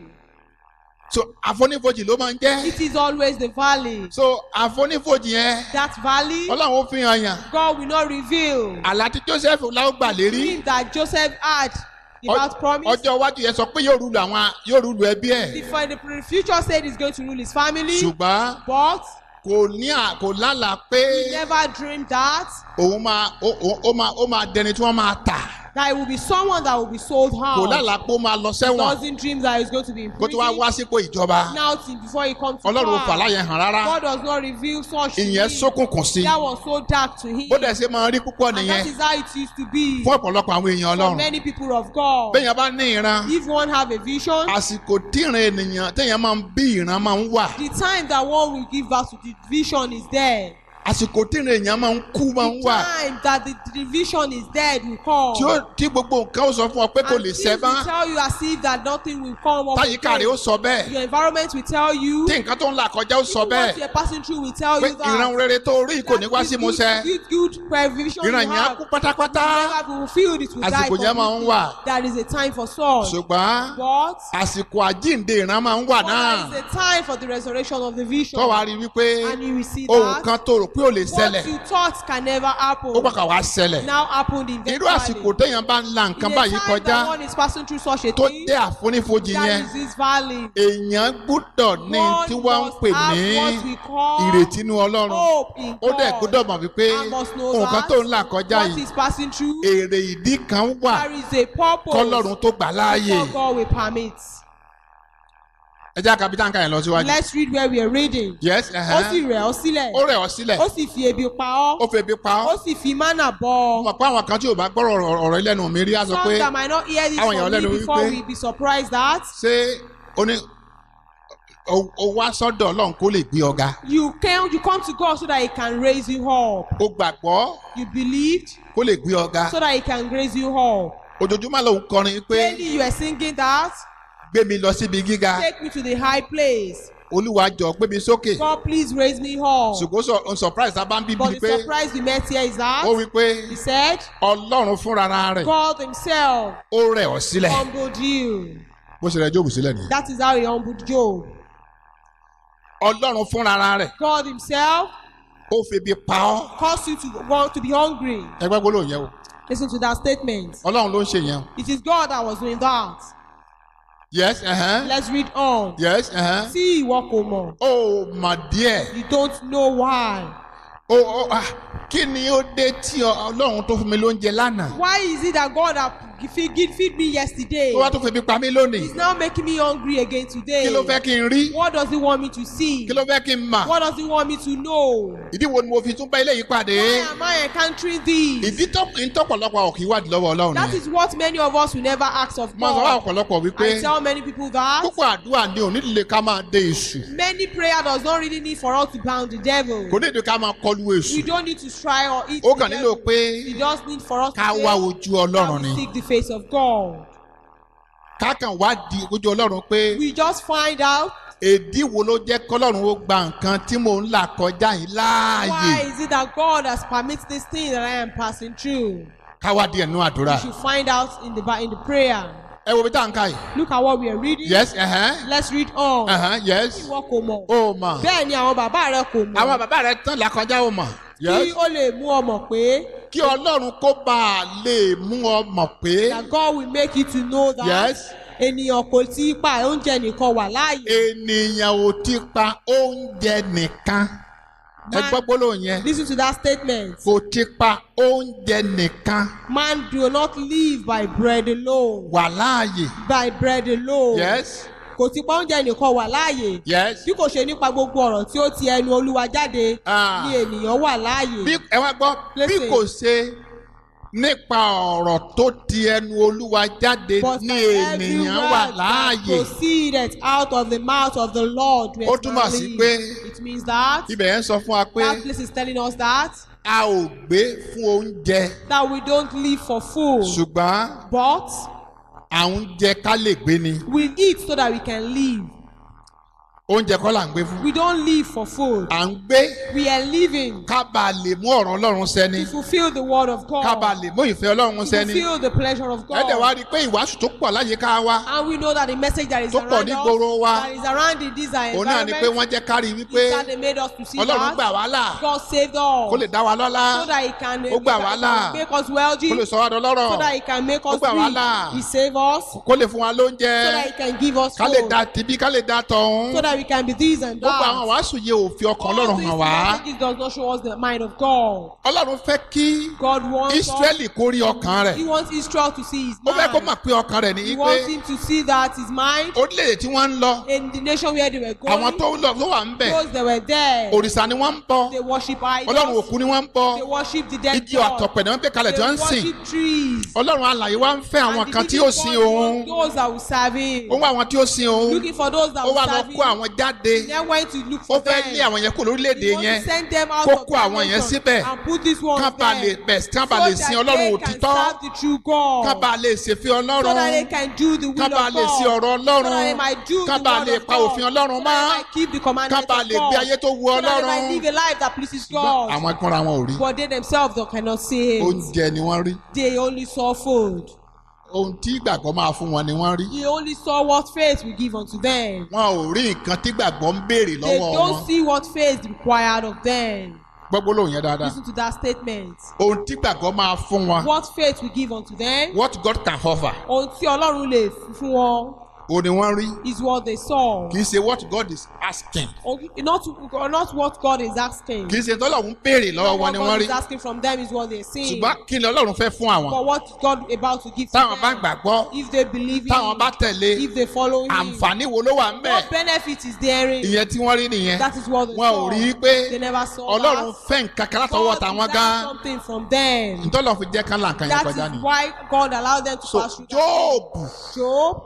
so àfonífojì ló máa ń jẹ́ It is always the valley. so àfonífojì yẹn That valley, ọlọ́run ó fi hàn yàn God will not reveal. àlá tí joseph láwọn gbà lérí Dream that Joseph had about promise. ọjọ́ iwájú yẹn sọ pé yóò rúlu àwọn yóò rúlu ẹbí ẹ̀ The, for the future said he's going to rule his family, ṣùgbọ́n but kò ní à kò lálàá pé he never dreamed that òun máa ó ó- ó máa ó máa dẹni tí wọ́n máa tà that it will be someone that will be sold kò out. lálàá pé ó máa lọ sẹ́wọ̀n Doesn't dream that he's going to be in kó tó wá prison. wá sípò ìjọba Now till before he comes to ọlọ́run ò power. fàlàyé hàn rárá God does not reveal such to ìyẹn him. ṣókùnkùn sí That was so dark to him. bó dẹ̀ ṣe máa rí púpọ̀ and nìyẹn that is how it used to be fún ọ̀pọ̀lọpọ̀ àwọn èèyàn for ọlọ́run many people of God. bẹ́ẹ̀yàn bá ní ìran If one have a vision, àsìkò tíran ènìyàn téèyàn máa ń bí ìran máa ń wà the time that one will give birth to the vision is there. àsìkò tíran èèyàn máa ń kú máa ń The wà time that the, the vision is dead will come. tí ó tí gbogbo nǹkan ó sọ fún ọ pé kò and lè things ṣẹ mọ́ will tell you as if that nothing will come up. táyíká rẹ̀ ó again. sọ bẹ́ẹ̀ Your environment will tell you. tí nǹkan tó ń là kọjá ó sọ What bẹ́ẹ̀ you're passing through will tell pé you that. ìran rere tó rí kò ní wá sí that musẹ good, good, good prevision ìran you yẹn á have kú pátápátá never be fulfilled. It will die àsìkò yẹn máa ń completely. wà There is a time for such. ṣùgbọ́n But àsìkò àjíǹde ìran máa ń wà But náà there is a time for the resurrection of the vision. tó wàá rí wípé And you will see ohun that kan tó rò pé ò lè ṣẹlẹ̀ what you thought can never happen ó pàkà wá ṣẹlẹ̀ now happened irú eventually. àsìkò téèyàn bá ń la nǹkan In a báyìí time kọjá that one is passing through such a tó thing, dé àfonífojì that yẹn is this valley. èèyàn gbúdọ̀ ní One tí wọ́n ń must pè have ní what we call ìrètí inú ọlọ́run hope in ó dẹ̀ God. gbúdọ̀ mọ̀ wípé I must know nǹkan that tó ń là kọjá what yìí is passing through, èrè ìdí kan wà there is a purpose kọ́lọ́run tó gbà láàyè before God will permit. ẹ jẹ́ àkàbí táǹkà yẹn lọ síwájú. Let's read where we are reading. yes Ó sì ẹ̀hẹ́n. rẹ̀ ọ́ sílẹ̀. ó rẹ̀ ọ́ sílẹ̀ Ó sì fi ebi pa ọ́. ó febi pa Ó ọ́ sì fi mánà bọ́ ọ. mọ̀ pé àwọn kan tí ò bá gbọ́rọ̀ ọ̀rọ̀- ọ̀rọ̀ ilẹ̀nu mi rí á sọ Some pé that might not hear this àwọn èèyàn from lẹ́nu me before wípé- we be surprised that ṣé ó ní ó- ó wá sọ́dọ̀ ọlọ́run kó lè gbé ọ̀gá you can you come to God so that He can raise you up. ó gbàgbọ́ You believed kó lè gbé ọ̀gá so that He can raise you up. ojoojúmọ́ lòun kọrin pé Daily you are singing that. gbé mi lọ síbi gíga Take me to the high place. olúwa jọ gbé mi sókè God please raise me up. ṣùgbọ́n sọ on surprise tá a bá ń bíbí But ni the pé surprise we met here is that ó wí pé He said ọlọ́run fúnra rẹ̀ God Himself ó rẹ̀ ọ́ sílẹ̀ humbled you. bó ṣe rẹ̀ jóòbù sílẹ̀ nìyẹn That is how He humbled Job. ọlọ́run fúnra rẹ̀ God Himself ó febi pa ọ́ caused you to want to be hungry. ẹgbẹ́ gbólóhùn yẹn o Listen to that statement. ọlọ́run ló ń ṣe yẹn o It is God that was doing that. yes ẹ̀hẹ́n Let's read on. yes ẹ̀hẹ́n Tí ìwọ kò mọ̀, ó mà díẹ̀ you don't know why. ó ó ah kí ni ó dé tí ọ- ọlọ́run tó fún mi lóúnjẹ lánàá Why is it that God has feed, give, feed me yesterday tó wá tó febi pa mí lónìí is now making me hungry again today. kí ló fẹ́ kí n rí What does he want me to see? kí ló fẹ́ kí n mà What does he want me to know? ìdí wo ni mo fi tún bá eléyìí pàdé Why am I encountering these? ìdí tó ń tọ́pọ̀lọpọ̀ ọ̀kì wádìí lọ́wọ́ ọlọ́run That nìyẹn is what many of us will never ask of mo sọ wá God. ọ̀pọ̀lọpọ̀ wípé I tell many people that púpọ̀ àdúrà ni ò nílò ká máa dé èṣù many prayer does not really need for us to bound the devil. kò nílò ká máa kọlu We èṣù don't need to try or eat ó the kàn nílò devil. pé We just need for us to ká say wá ojú ọlọ́run that ni we seek the face of God. ká kàn wá di ojú ọlọ́run pé We just find out èdí wo ló jẹ́ kọ́lọ́run ó gba nǹkan tí mò ń là kọjá yìí láàyè why is it that God has permitted this thing that I am passing through. ká wá di ẹ̀nu àdúrà We should find out in the Bi- in the prayer. ẹ wo bí tá à ń ká yìí Look at what we are reading. yes ẹ̀hẹ́n Let's read on. ẹ̀hẹ́n yes Ìwọ kò mọ̀. ó mọ̀ Bẹ́ẹ̀ ni àwọn bàbá rẹ kò mọ̀. àwọn bàbá rẹ tán là kọjá ó mọ̀ Kí yes ó lè mú ọ mọ̀ pé kí ọlọ́run kó bá a lè mú ọ mọ̀ pé that God will make you to know that yes ènìyàn kò tí ì pa oúnjẹ nìkan wà láàyè. ènìyàn ò ti pa oúnjẹ nìkan ẹ gbọ́ gbólóhùn yẹn Listen to that statement. kò ti pa oúnjẹ nìkan Man do not live by bread alone. wà láàyè By bread alone. yes Kò tí pa oúnjẹ nìkan wà láàyè. yes Bí kò ṣe nípa gbogbo ọ̀rọ̀ tí ó ti ẹnu Olúwa jáde Ah. ni ènìyàn wà láàyè. bí ẹ wá gbọ́ bí Listen. kò ṣe nípa ọ̀rọ̀ tó ti ẹnu olúwa jáde But ní by every ènìyàn wà word that láàyè proceeded out of the mouth of the Lord we Ó túmọ̀ sí establish. pé- It means that ibẹ̀ yẹn sọ fún wa pé that place is telling us that a ò gbé fún oúnjẹ that we don't live for food ṣùgbọ́n but à ń jẹ ká lè gbé ni we eat so that we can live. oúnjẹ kọ́ là ń gbé fún We don't live for food. à ń gbé We are living ká bá a lè mú ọ̀rọ̀ ọlọ́run sẹ́ni to fulfill the word of God. ká bá a lè mú ìfẹ́ ọlọ́run to sẹ́ni fulfill the pleasure of ẹ dẹ̀ wá God. rí i pé ìwàásù tó pọ̀ láyìíká wa And we know that the message that is Tó pọ̀ around ní gbòòrò wa. us, that is around in this òun náà ni pé environment, wọ́n jẹ́ ká rí i wípé is that they made us to see ọlọ́run gbà that wá là God saved us kó lè dá wa lọ́lá so that He can, Ó gbà wá là. make us wealthy, kó lè sọ wá dọlọ́rọ̀ so that He can make Ó us gbà wá là. rich, He save us, so kó lè fún wa lóúnjẹ that He can give us ká lè food, da tibí ká lè da tọ̀hún so that we can be this and gbogbo àwọn that. wàásù yẹ òfin ọkàn All ọlọ́run these hàn wá messages does not show us the mind of God. ọlọ́run fẹ́ kí God wants us, israẹli kó rí ọkàn rẹ̀ He wants Israel to see His ó fẹ́ kó mind. mọ̀ pé ọkàn rẹ̀ ní He pé wants him to see that his mind orílẹ̀-èdè tí wọ́n ń lọ in the nation where they were àwọn going, tó ń lọ tó wà ń bẹ̀ those that were there, òrìṣà ni wọ́n ń bọ they worship ọlọ́run idols, òkú ni wọ́n ń bọ they worship the dead igi God, ọ̀tọ̀pẹ̀ ni wọ́n gbé kalẹ̀ tí wọ́n ń they sìn worship trees. ọlọ́run alàyè wá ń fẹ́ àwọn And kan the tí living ó sin God òun wants those that will serve him. ó wá àwọn tí ó sin òun Looking for those that ó will wá lọ serve kó him. àwọn jáde He then went to look ó for fẹ́ them. lé àwọn yẹn kó lórílẹ̀‐èdè He wants yẹn to send them out kó of kó that àwọn yẹn nation síbẹ̀ and put this one kán bá lè there. bẹ̀ kán bá so lè that sin they ọlọ́run can òtítọ́ serve the true God. kán bá lè ṣèfẹ́ so that they ọlọ́run can do the will kán of bá God. lè ṣe ọ̀rọ̀ so that they ọlọ́run might do kán the bá word lè of pa God. òfin ọlọ́run so mọ́ that they might keep the kán commandments bá of lè gbé God. ayé tó wu so that they ọlọ́run might live a life that pleases Ṣùgbọ́n God. àwọn ìkúnra wọn ò rí But they themselves don't cannot see it. oúnjẹ ni wọ́n rí They only saw food. ohun tí ìgbàgbọ́ máa fún wọn ni wọ́n rí They only saw what faith will give unto them. wọn ò rí nǹkan tí ìgbàgbọ́ ń béèrè They lọ́wọ́ wọn don't see what faith required of them. gbọ́gbó lóhùn yẹn dáadáa Listen to that statement. ohun tí ìgbàgbọ́ máa fún wọn What faith will give unto them. what God can offer Ohun tí Ọlọ́run lè fi fún wọn òun ni wọ́n rí is what they saw. kì í ṣe what God is asking Or Not, not what God is asking. kì í ṣe tọ́lọ́run béèrè lọ́wọ́ Not wọn what ni God wọ́n rí is asking from them is what they're seeing. ṣùgbọ́n kí ni Ọlọ́run fẹ́ fún àwọn But what is God about to give to táwọn bá them? gbàgbọ́ If they believe táwọn him, bá tẹ̀lé if they follow him, àǹfààní wo ló wà ń bẹ̀ what benefit is there in? ìyẹn tí wọ́n rí nìyẹn That is what they wọn ò saw. rí i pé They never saw Ọlọ́run that. fẹ́ nǹkan kan látọwọ́ God tàwọn desired gan something from them. ntọ́lọ́ fi jẹ́ kán là nǹkan yẹn That kọjá is ni why God allowed them to so pass through that. Jóòbù Job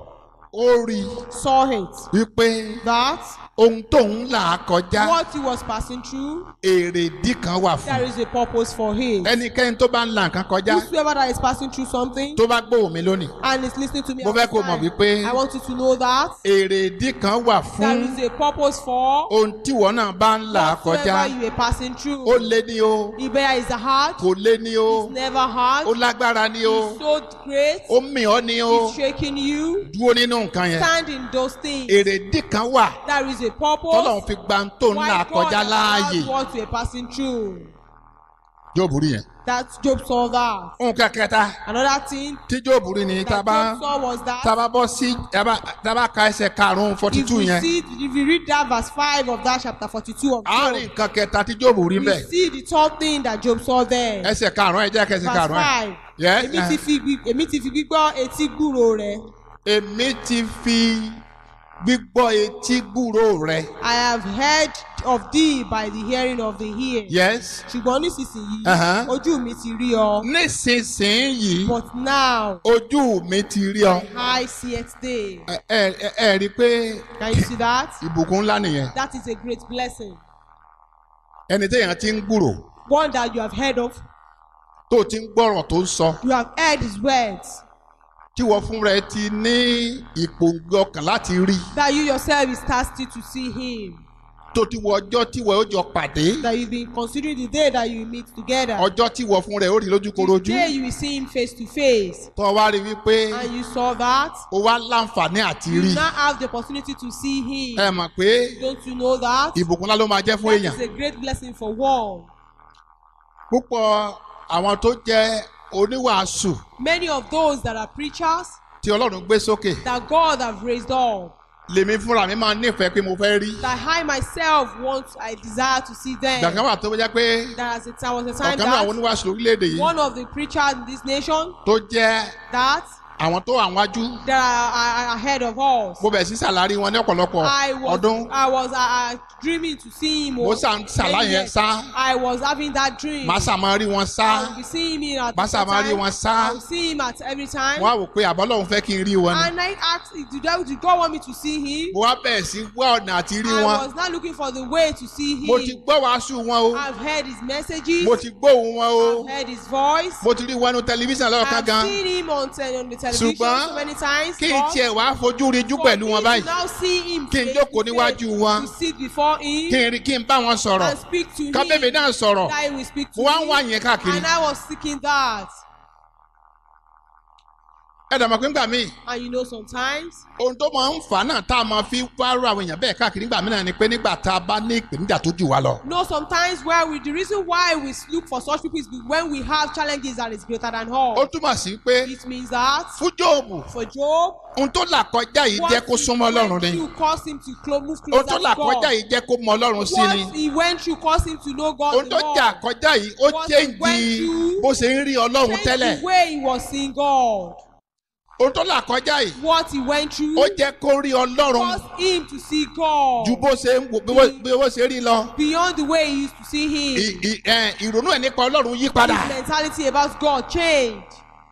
ó rí saw it. wípé That ohun tóun là á kọjá what he was passing through, èrèdí kan wà fún there is a purpose for it. ẹnikẹ́ni tó bá ń la nǹkan kọjá Whosoever that is passing through something tó bá gbóhùn mi lónìí and is listening to me, Mo at fẹ́ this kó mọ̀ time, wípé- I want you to know that èrèdí kan wà there fún is a purpose for ohun tí wọn náà bá ń là á kọjá whatsoever you are passing through. ó lé ní o Ibea is hard, kò lé ní o it's never hard, ó lágbára ní o it's so great, ó mì ọ́ ní o it's shaking you. dúró nínú nǹkan yẹn Stand in those things. èrèdí kan wà There is a tọ́lọ́run purpose fi gba ohun tó ń là why á God kọjá láàyè allowed what you are passing through. yóò burú yẹn that Job saw that. nǹkan kẹta Another thing tí Job rí ni tá a that bá Job saw was that tá a bá bọ́ sí tá a bá tá a bá ka ẹsẹ̀ karùn-ún forty if two we yẹn see if you read that verse five of that chapter forty-two of a rí Job, nǹkan kẹta tí Job rí we bẹ́ẹ̀ see the third thing that Job saw there. ẹsẹ̀ karùn-ún ẹ jẹ́ kẹsẹ̀ verse karùn-ún ẹ̀ five Yes, èmi uh. ti fi gbí- èmi ti fi gbígbọ́ etí gbúrò rẹ̀ èmi ti fi gbígbọ́ etí gbúrò rẹ I have heard of thee by the hearing of the ear. yes ṣùgbọ́n nísinsìnyí Uh-huh. ojú mi ti rí ọ nísinsìnyí but now ojú mi ti rí ọ I see it day. ẹ ẹ ẹ- ẹ rí i pé Can you see that? ìbùkún ńlá nìyẹn That is a great blessing. ẹni téèyàn ti ń gbúrò One that you have heard of, tó ti ń gbọ́rọ̀ tó ń sọ you have heard his words, tí wọ́n fúnra ẹ ti ní ìpòǹgbẹ ọkàn láti rí that you yourself is thirsty to see him, tó ti wọ ọjọ́ tí wọ́n ó jọ pàdé that you've been considering the day that you meet together. ọjọ́ tí wọ́n fúnra ẹ ó rí The lójúkorojú day you will see him face to face. tó wá rí wípé And you saw that. ó wá láǹfààní àti You rí now have the opportunity to see him. ẹ mọ̀ pé Don't you know that? ìbùkún ńlá ló máa jẹ́ fún That èèyàn is a great blessing for one. púpọ̀ àwọn tó jẹ́ oníwàásù Many of those that are preachers tí Ọlọ́run gbé sókè that God have raised up, lèmi fúnra mi máa nífẹ̀ẹ́ pé mo fẹ́ rí that I myself want, I desire to see them. gbàgbọ́n wà tó jẹ́ pé There was a time, was a time ọ̀kan náà àwọn that oníwàásù lórílẹ̀‐èdè yìí one of the preachers in this nation tó jẹ́ that àwọn tó wà wájú that are, are, are ahead of us. mo bẹ̀ sí sàlárí wọn ní ọ̀pọ̀lọpọ̀ I was ọdún I was uh, uh, dreaming to see him. mo oh, sà ń sàlá many yẹn years. sá I was having that dream. màá sà máa rí wọn sá I will be seeing him at màá sà máa rí time. wọn I sá will see him at every time. mo wá wò pé àbọ́lọ́hún fẹ́ kí n rí wọn ni And I asked, did, I, did God want me to see him? mo wá bẹ̀rẹ̀ sí wá ọ̀nà àti rí I wọn was not looking for the way to see him. mo ti gbọ́ wàásù wọn o I've heard his messages. mo ti gbóhùn wọn o I've heard his voice. mo ti rí wọn ní tẹlifíṣàn lọ́ọ̀kan I've gan seen him on, te- on the television Ṣùgbọ́n so many times. kí n but tiẹ̀ wá fojú rinjú for pẹ̀lú me wọn to báyìí now see him Kí n face jókòó to níwájú face, wọn. to sit before him kí n rí kí n bá wọn sọ̀rọ̀ and speak to him. ká bèbè náà sọ̀rọ̀ that he will speak to mo wá ń me. wá yẹn káàkiri And I was seeking that. ẹ dàmọ́ pé ńgbà míì And you know, sometimes ohun tó máa ń fà á náà tá a máa fi wá rú àwọn èèyàn bẹ́ẹ̀ káàkiri nígbà mìíràn ni pé nígbà tá a bá ní ìpèníjà tó jù wá lọ. No, sometimes where we the reason why we look for such people is when we have challenges that is greater than all. ó túmọ̀ sí pé It means that fún Jóòbù for Job, ohun tó là kọjá yìí jẹ́ kó súnmọ́ Ọlọ́run ni you cause him to clo- move ohun closer tó to là God. kọjá yìí jẹ́ kó mọ Ọlọ́run sí ni What he went through caused him to know God ohun the tó more. jà kọjá yìí ó What he chéǹjì went through bó ṣe ń rí Ọlọ́run Change tẹ́lẹ̀ the way he was seeing God. ohun tó là kọjá yìí What he went through ó jẹ́ kó rí Ọlọ́run caused him to see God ju bó ṣe ń wò bí wọ́n- bí wọ́n ṣe rí lọ beyond the way he used to see him. Ì- ì- ẹ̀, ìrònú ẹ̀ nípa Ọlọ́run yí padà His mentality about God changed.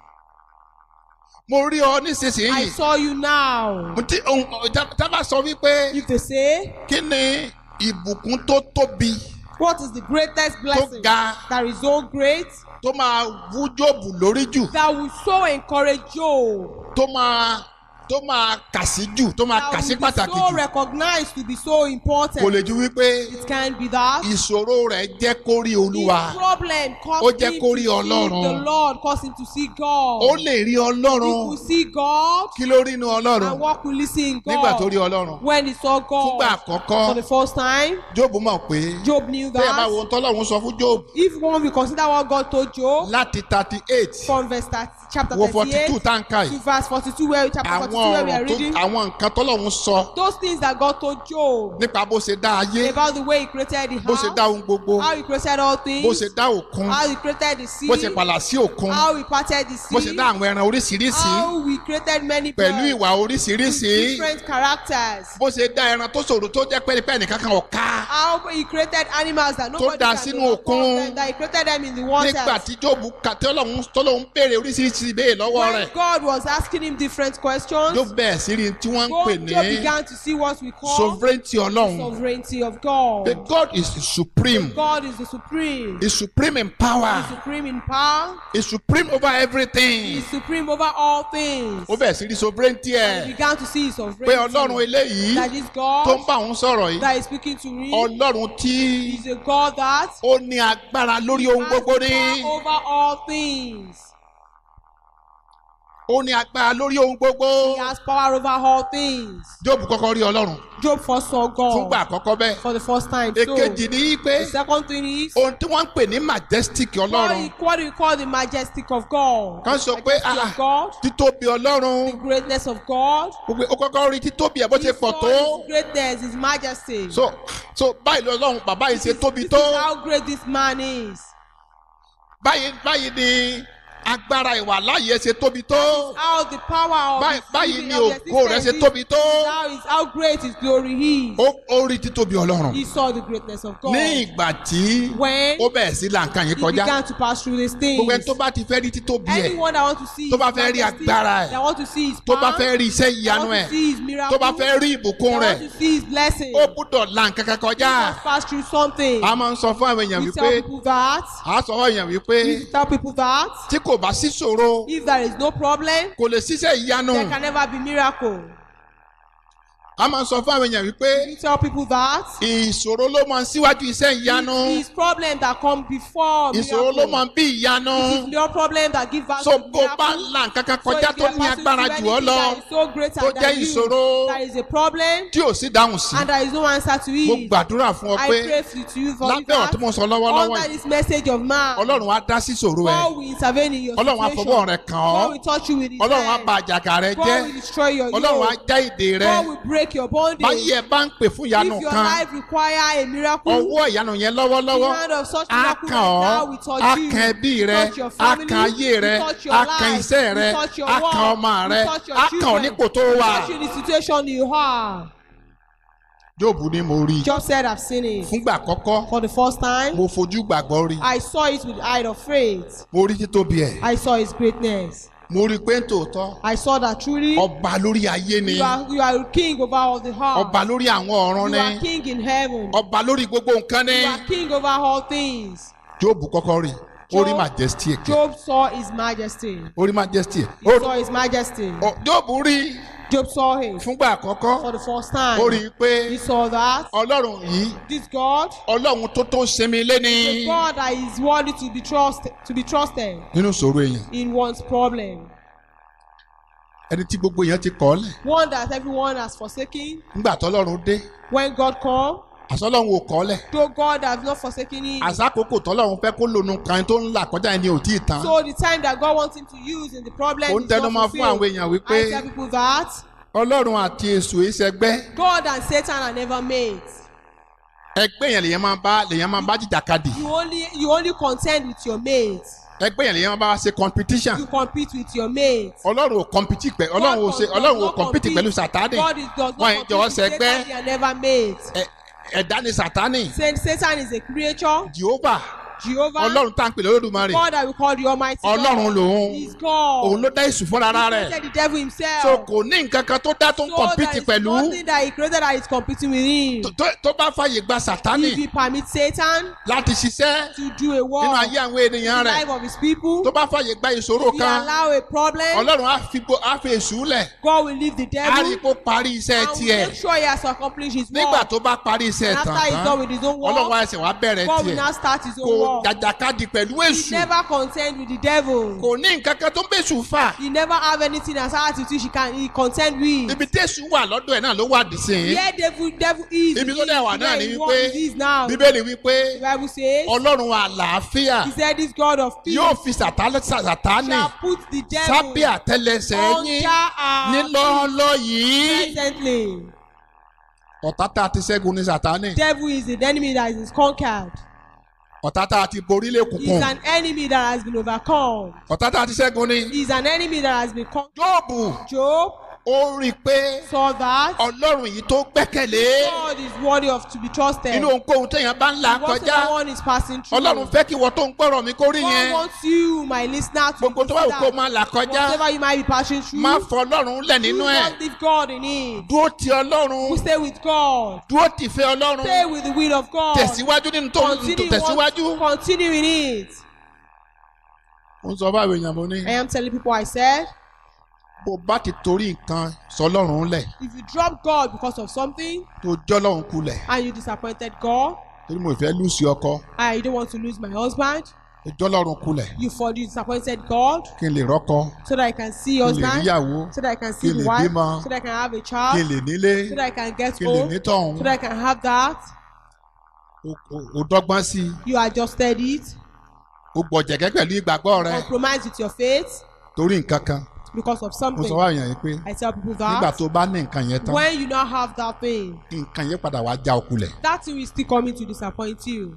mo rí ọ I nísinsìnyí saw you now. mo ti ohun tá tá bá sọ wípé If they say, kí ni ìbùkún tó tóbi What is the greatest blessing ga. that is so great tó máa wú Jóòbù lórí jù that will so encourage Job? tó máa tó máa kà sí jù tó máa That kà sí will be pàtàkì so jù recognized to be so important. kò lè ju wípé It can be that. ìṣòro rẹ̀ jẹ́ kó rí Olúwa His problem Ó caused jẹ́ him kó to rí see Ọlọ́run. the Lord, caused him to see God. ó lè rí He Ọlọ́run could see God kí ló rí inú Ọlọ́run and what could he see in nígbà tó rí God? Ọlọ́run When he saw fúngbà God àkọ́kọ́ for the first time, Jóòbù mọ̀ pé Job knew bí ẹ bá wo that. ohun tọ́lọ́run sọ fún Jóòbù If one will consider what God told Job láti thirty eight from verse 30, chapter wo forty two 38 táǹkà to yìí verse 42, where chapter 42 àwọn where we are ọ̀rọ̀ tó reading, àwọn nǹkan tọ́lọ́run sọ those things that God told Job nípa bó ṣe dá ayé about the way He created the bó ṣe dá house, ohun gbogbo how He created all bó things, ṣe dá òkun how He created the sea, bó ṣe pàlà sí òkun how He parted the bó ṣe sea, dá àwọn ẹran oríṣiríṣi how We created many pẹ̀lú birds ìwà with oríṣiríṣi different characters, bó ṣe dá ẹran tó ṣòro tó jẹ́ pẹ́ẹ́nipẹ́ nìkan kan ọ̀ka how He created animals that nobody dá can sínú overcome òkun. them, that He created them in the waters. nígbà tí Jóòbù kà tí Ọlọ́run tọ́lọ́run béèrè oríṣiríṣi ìbéèrè lọ́wọ́ When rẹ̀ God was asking him different questions, Jóòbù bẹ̀rẹ̀ sí rí tí wọ́n ń pè God ní Job began to see what we call sovereignty Ọlọ́run sovereignty of God. that God is supreme God is the supreme. is supreme in power He's supreme in power. is supreme over everything He's supreme over all things. ó bẹ̀rẹ̀ sí rí sovereignty He ẹ̀ began to see his pé sovereignty. Ọlọ́run eléyìí That is tó ń God bá òun sọ̀rọ̀ yìí that is speaking to me. Ọlọ́run tí He's a God that ó ní agbára lórí ohun has gbogbo ní power over all things. ó ní agbára lórí ohun gbogbo. He has power over all things. Jóòbù kọ́kọ́ rí Ọlọ́run Job first saw fúngbà God àkọ́kọ́ bẹ́ẹ̀. for the first time. So, èkejì ni pé the second thing is ohun tí wọ́n ń pè ní majestic what, Ọlọ́run we- what we call the majestic of God. kan sọ pé Majesty ah, of God, títóbi Ọlọ́run the greatness of God. gbogbo ó kọ́kọ́ rí títóbi ẹ̀ bó ṣe He pọ̀ saw tó. His greatness, His majesty. so so báyìí lọ́lọ́run bàbá yìí ṣe tóbi This tó. is how great this man is. báyìí báyìí ni agbára ìwà láàyè ṣe tóbi tó. How the power of Báyìí his báyìí living ni of the ògo rẹ̀ ṣe existence tóbi is. tó. How is how great his glory is. ó ó rí títóbi Ọlọ́run. He saw the greatness of God. ní ìgbà tí When ó bẹ̀rẹ̀ sí là nǹkan yìí he kọjá began to pass through these things. gbogbo ẹni tó bá ti fẹ́ rí títóbi ẹ̀ Anyone that want to see tó bá his fẹ́ rí majesty, agbára ẹ̀, that want to see his tó bá power, fẹ́ rí iṣẹ́ that ìyanu want ẹ̀ to see his miracle, tó bá fẹ́ rí ìbùkún that rẹ̀ want to see his blessing, ó gbúdọ̀ là nǹkan kan kọjá. must pass through something. a máa ń sọ fún àwọn èèyàn We wípé tell people that. a sọ fún èèyàn wípé We tell people that. tí kò bá sí ṣòro If there is no problem, kò lè ṣiṣẹ́ ìyanu there can never be miracle. a máa ń sọ fún àwọn èèyàn wípé We tell people that. ìṣòro ló máa ń síwájú iṣẹ́ ìyanu It is problem that come before ìṣòro ló miracle. máa ń bí ìyanu It is your problem that give us so the bó bá miracle. là nǹkan kan So kọjá if tó you are ní passing agbára through jù ọ́ anything lọ that is so greater tó than jẹ́ you, ìṣòro There is a problem tí ò sí dáhùn sí and there is no answer to mo it. gbàdúrà fún ọ I pé pray for to you for lábẹ́ ọ̀rọ̀ tí that. mo sọ lọ́wọ́lọ́wọ́ Under yìí this message of man, ọlọ́run á dá sí ìṣòro ẹ̀ God will intervene in your ọlọ́run á situation. fọwọ́ rẹ̀ kàn ọ́ God will touch you with his ọlọ́run á hand. ba àjàgà rẹ God jẹ́ will destroy your ọlọ́run á yoke. já ìdè rẹ God will break your bondage. báyìí ẹ bá ń pè fún ìyanu If your kan life require a miracle, ọwọ́ ìyanu yẹn the lọ́wọ́lọ́wọ́ hand of such á miracle kàn right ọ́ now will touch á you. kan ẹbí rẹ touch your á family, kan ayé rẹ will touch your á life, kan iṣẹ́ will rẹ touch your á work, kan ọmọ will rẹ touch your á kàn ọ́ children, nípò tó will wà. touch you in the situation you are. Jóòbù ni mo rí i Job said, I've seen it. fúngbà àkọ́kọ́ For the first time, mo fojú gbàgbọ́ rí i I saw it with the eye of faith. mo rí títóbi ẹ̀ I saw his greatness. mo rí i pé tòótọ́ I saw that truly ọba lórí ayé ni you are, you are king over all the heart. ọba lórí àwọn ọ̀run You are ni king in heaven. ọba lórí gbogbo nǹkan ni You are king over all things. Jóòbù kọ́kọ́ rí i ó rí Job- majesty ẹ̀ Job saw his majesty. ó rí majesty ẹ̀ He ó saw his majesty. Ọ- Jóòbù rí i Job saw him fúngbà àkọ́kọ́ for the first ó rí time. i pé He saw that ọlọ́run yìí this God, ọlọ́run tó tó sinmi lé ní the God that is worthy to be trusted, to be trusted nínú ìṣòro èèyàn in one's problem. ẹni tí gbogbo èèyàn ti kọ́ ọ́ lẹ̀ One that everyone has forsaken. nígbà tọ́lọ́run dé When God come, àsọlọ́run ò kọ́ ọ́ lẹ̀ though God has not forsaken him. àsákòókò tọ́lọ́run fẹ́ kó lónú kan tó ń là kọjá ẹni ò tí ì tán So the time that God wants him to use in the problem ó ń is tẹnu not mọ́ fún àwọn fulfilled. èèyàn wípé I tell people that ọlọ́run àti èṣù ìṣẹ́gbẹ́ God and Satan are never mates. ẹgbẹ́ yẹn lèyàn máa bá lèyàn máa bá jìjàkadì You only you only contend with your mates. ẹgbẹ́ yẹn lèyàn máa bá ṣe competition You compete with your mates. ọlọ́run ò compete pẹ̀ ọlọ́run ò ṣe God ọlọ́run ò does not compete pẹ̀lú sàtánì God is, does wọn not ìjọ compete with ṣẹgbẹ́ Satan. They are never mates. ẹ- ẹ̀dá ni sàtánì Saying Satan is a creature. jehovah Jehovah. ọlọ́run tá à ń pè lólódùmarè God that we call the Almighty ọlọ́run God. lòun He's God. òun ló dá èṣù fúnra He rẹ̀ created the devil himself. so kò ní nǹkan kan tó dá tó ń So compete there is pẹ̀lú nothing that he created that is competing with him. tó- tó- tó bá fàyè gba sàtánì If he permits Satan láti ṣiṣẹ́ to do a work nínú ayé àwọn ènìyàn in the rẹ̀ life of his people, tó bá fàyè gba ìṣòro if he kan allow a problem, ọlọ́run á fi gbo- á fi èṣù lẹ̀ God will leave the á rí i devil kó parí iṣẹ́ and will tiẹ̀ make sure he has accomplished his nígbà work. tó bá parí iṣẹ́ And tán after he's tán done with his own ọlọ́run work, á ṣe wá bẹ̀rẹ̀ God will tiẹ̀ now start his kò own work. jàjàkadì pẹ̀lú He èṣù never contend with the devil. kò ní nǹkan kan tó ń bèṣù fà He never have anything as hard to which he can he contend with. ibi tẹ̀sù wà lọ́dọ̀ ẹ̀ náà ló wà dìsín Where devil devil is, ibi tó he dẹ̀ is, wà náà where ni he wípé what he is now. The bíbélì wípé Bible says, ọlọ́run àlàáfíà he said this God of peace yóò fi sàtánì sàtánì shall put the devil sábẹ́ àtẹlẹsẹ̀ yín under our nílọ́ọ́lọ́ yìí presently. ọ̀tá tá a ti ṣẹ́gun ní sàtánì Devil is the enemy that is conquered. ọ̀tá tá a ti borí He's lẹ́kùnkùn an enemy that has been overcome. ọ̀tá tá a ti ṣẹ́gun ní. He's an enemy that has been conquered. Jóòbù Job ó rí i pé saw that ọlọ́run yìí tó gbẹ́kẹ̀lé God is worthy of to be trusted. inú ohunkóhun téèyàn bá ń là Whatever kọjá one is passing through. ọlọ́run fẹ́ kí wọ́n tó ń gbọ́rọ̀ mi kó rí God yẹn wants you, my listener, to gbogbo tó bá wù kó consider máa là kọjá whatever you might be passing through. má fọ ọlọ́run lẹ̀ do nínú ẹ̀ not leave God in it. dúró ti ọlọ́run We stay with God. dúró ti fẹ́ ọlọ́run Stay with the will of God. tẹ̀síwájú nínú tó tó Continue, tẹ̀síwájú. what- continue in it. mo ń sọ báwo èèyàn mo ní I am telling people I said, bó bá ti torí nǹkan sọlọ́run lẹ̀ if you drop God because of something tó jọ́lọ́run kulẹ̀ and you disappointed God torí mo fẹ́ lùsì ọkọ and you don't want to lose my husband, ìjọ lọ́rùn kulẹ̀ You for the disappointed God kí n lè rọ́kọ so that I can see kí your n lè husband, níyàwó so that I can kí see n the lè wife, bímọ so that I can have a kí n child, lè nílé so that I can get kí n lè home, ní tọ̀hún so that I can have that. O- o- o dọ́gbọ́n sí i You adjusted it, o gbọ̀jẹ̀gẹ́ pẹ̀lú ìgbàgbọ́ rẹ compromise with your faith torí nǹkan kan because of mo sọ something. wá èèyàn yìí pé I tell people nígbà that tó bá ní nǹkan yẹn tán when you now have that thing, nǹkan yẹn padà wá já okulẹ̀ that thing will still coming to disappoint you.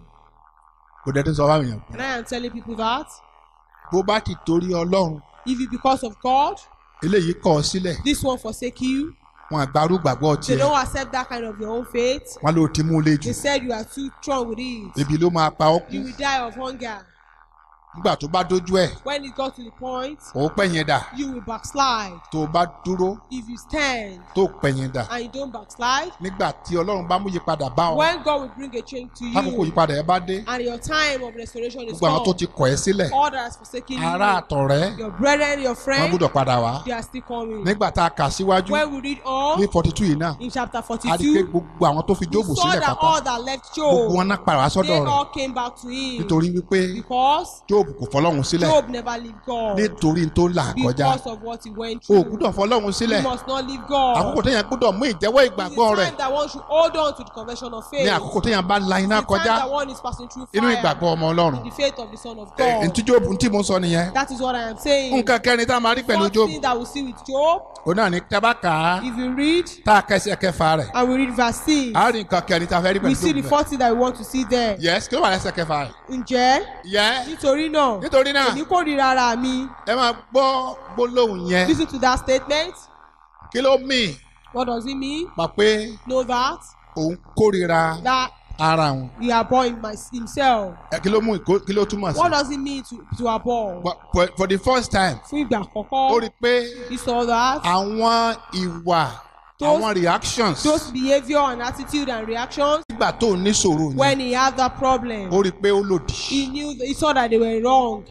kò dẹ́ tó sọ wá èèyàn pé And I am telling people that bó bá ti torí ọlọ́run if it because of God, eléyìí kọ̀ ọ́ sílẹ̀ this one forsake you, wọn àgbárù gbàgbọ́ they tiẹ̀ don't accept that kind of your own faith. wọn ló ti mú lé jù They said you are too strong with it. ebi ló máa pa ọ́ kú You will die of hunger. nígbà tó bá dójú ẹ̀ When it got to the point, ó pẹ̀yìn dà you will backslide. tó o bá dúró If you stand tó pẹ̀yìn dà and you don't backslide, nígbà tí ọlọ́run bá mú yípadà bá ọ when God will bring a change to lákòókò you yípadà ẹ bá dé and your time of restoration is gbogbo àwọn tó come, ti kọ̀ ẹ́ sílẹ̀ all that has forsaken ará you, àtọ̀rẹ́ your brethren, your wọn friends, gbọ́dọ̀ padà wá they are still coming. nígbà tá a kà síwájú When we read all ní forty two yìí náà in chapter a rí i pé 42, gbogbo àwọn tó fi we jóòbù saw sílẹ̀ that pátá all that left gbogbo Job, wọn náà padà wá they sọ́dọ̀ rẹ̀ all came back to him nítorí wípé because jóòbù kò fọlọ́run sílẹ̀ Job never leave God nítorí tó là kọjá because of what he went o through. gbúdọ̀ fọlọ́run You sílẹ̀ must not leave God. àkókò téèyàn gbúdọ̀ mú ìjẹ́wọ́ It's ìgbàgbọ́ the rẹ̀ time that one should hold on to the confession of faith. ní àkókò téèyàn bá la iná It's the time kọjá that one is passing through inú fire. ìgbàgbọ́ ọmọ ọlọ́run In the faith of the Son of Ẹ, God. ntí jóòbù ntí mo sọ nìyẹn That is what I am saying. nǹkan kẹrin tá a máa rí pẹ̀lú First jóòbù thing that we see with Job, òun náà ní tábàkà if you read tá a kẹsẹ̀ kẹfà rẹ̀ and we read verse 6, a rí nǹkan kẹrin tá a fẹ́ rí we pẹ̀lú see the jóòbù rẹ̀ first thing that we want to see there. yes kí ló wà lẹ́sẹ̀ kẹfà rẹ̀ Ǹjẹ́ yẹ nítorí náà nítorí náà èmi kórìíra ara mi. ẹ máa gbọ́ gbólóhùn yẹn Listen to that statement. kí ló mì What does it mean? pa pé Know that òun kórìíra that ara òun he abhor him my- himself. Ẹ, kí ló mú ìkó- kí ló túmọ̀ sí What does it mean to to abhor? But for, for the first time Fún ìgbà ó rí àkọ́kọ́, i pé he saw that àwọn ìwà Those- àwọn reactions those behaviour and attitude and reactions nígbà tó ní ṣòro yẹn when he had that problem, ó rí i pé ó lòdì he knew he saw that they were wrong.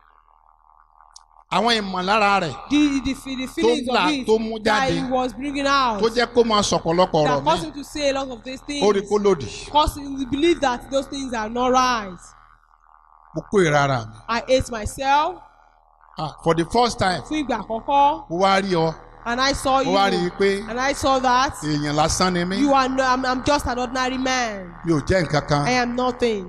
àwọn ìmọ̀lára rẹ̀ The the, the feelings là- of it tó mú that jáde. he was bringing out tó jẹ́ kó máa sọ̀pọ̀lọpọ̀ ọ̀rọ̀ that mi caused him to say a lot of these things. ó rí i kó lòdì Cause him to believe that those things are not right. mo kó ìrara mi I hate myself ah for the first time fún ìgbà àkọ́kọ́ mo wá rí ọ and I saw mo you wá rí i pé and I saw that èèyàn lásán ni mí you are no I'm, I'm just an ordinary man. mi ò jẹ́ nǹkan kan I am nothing.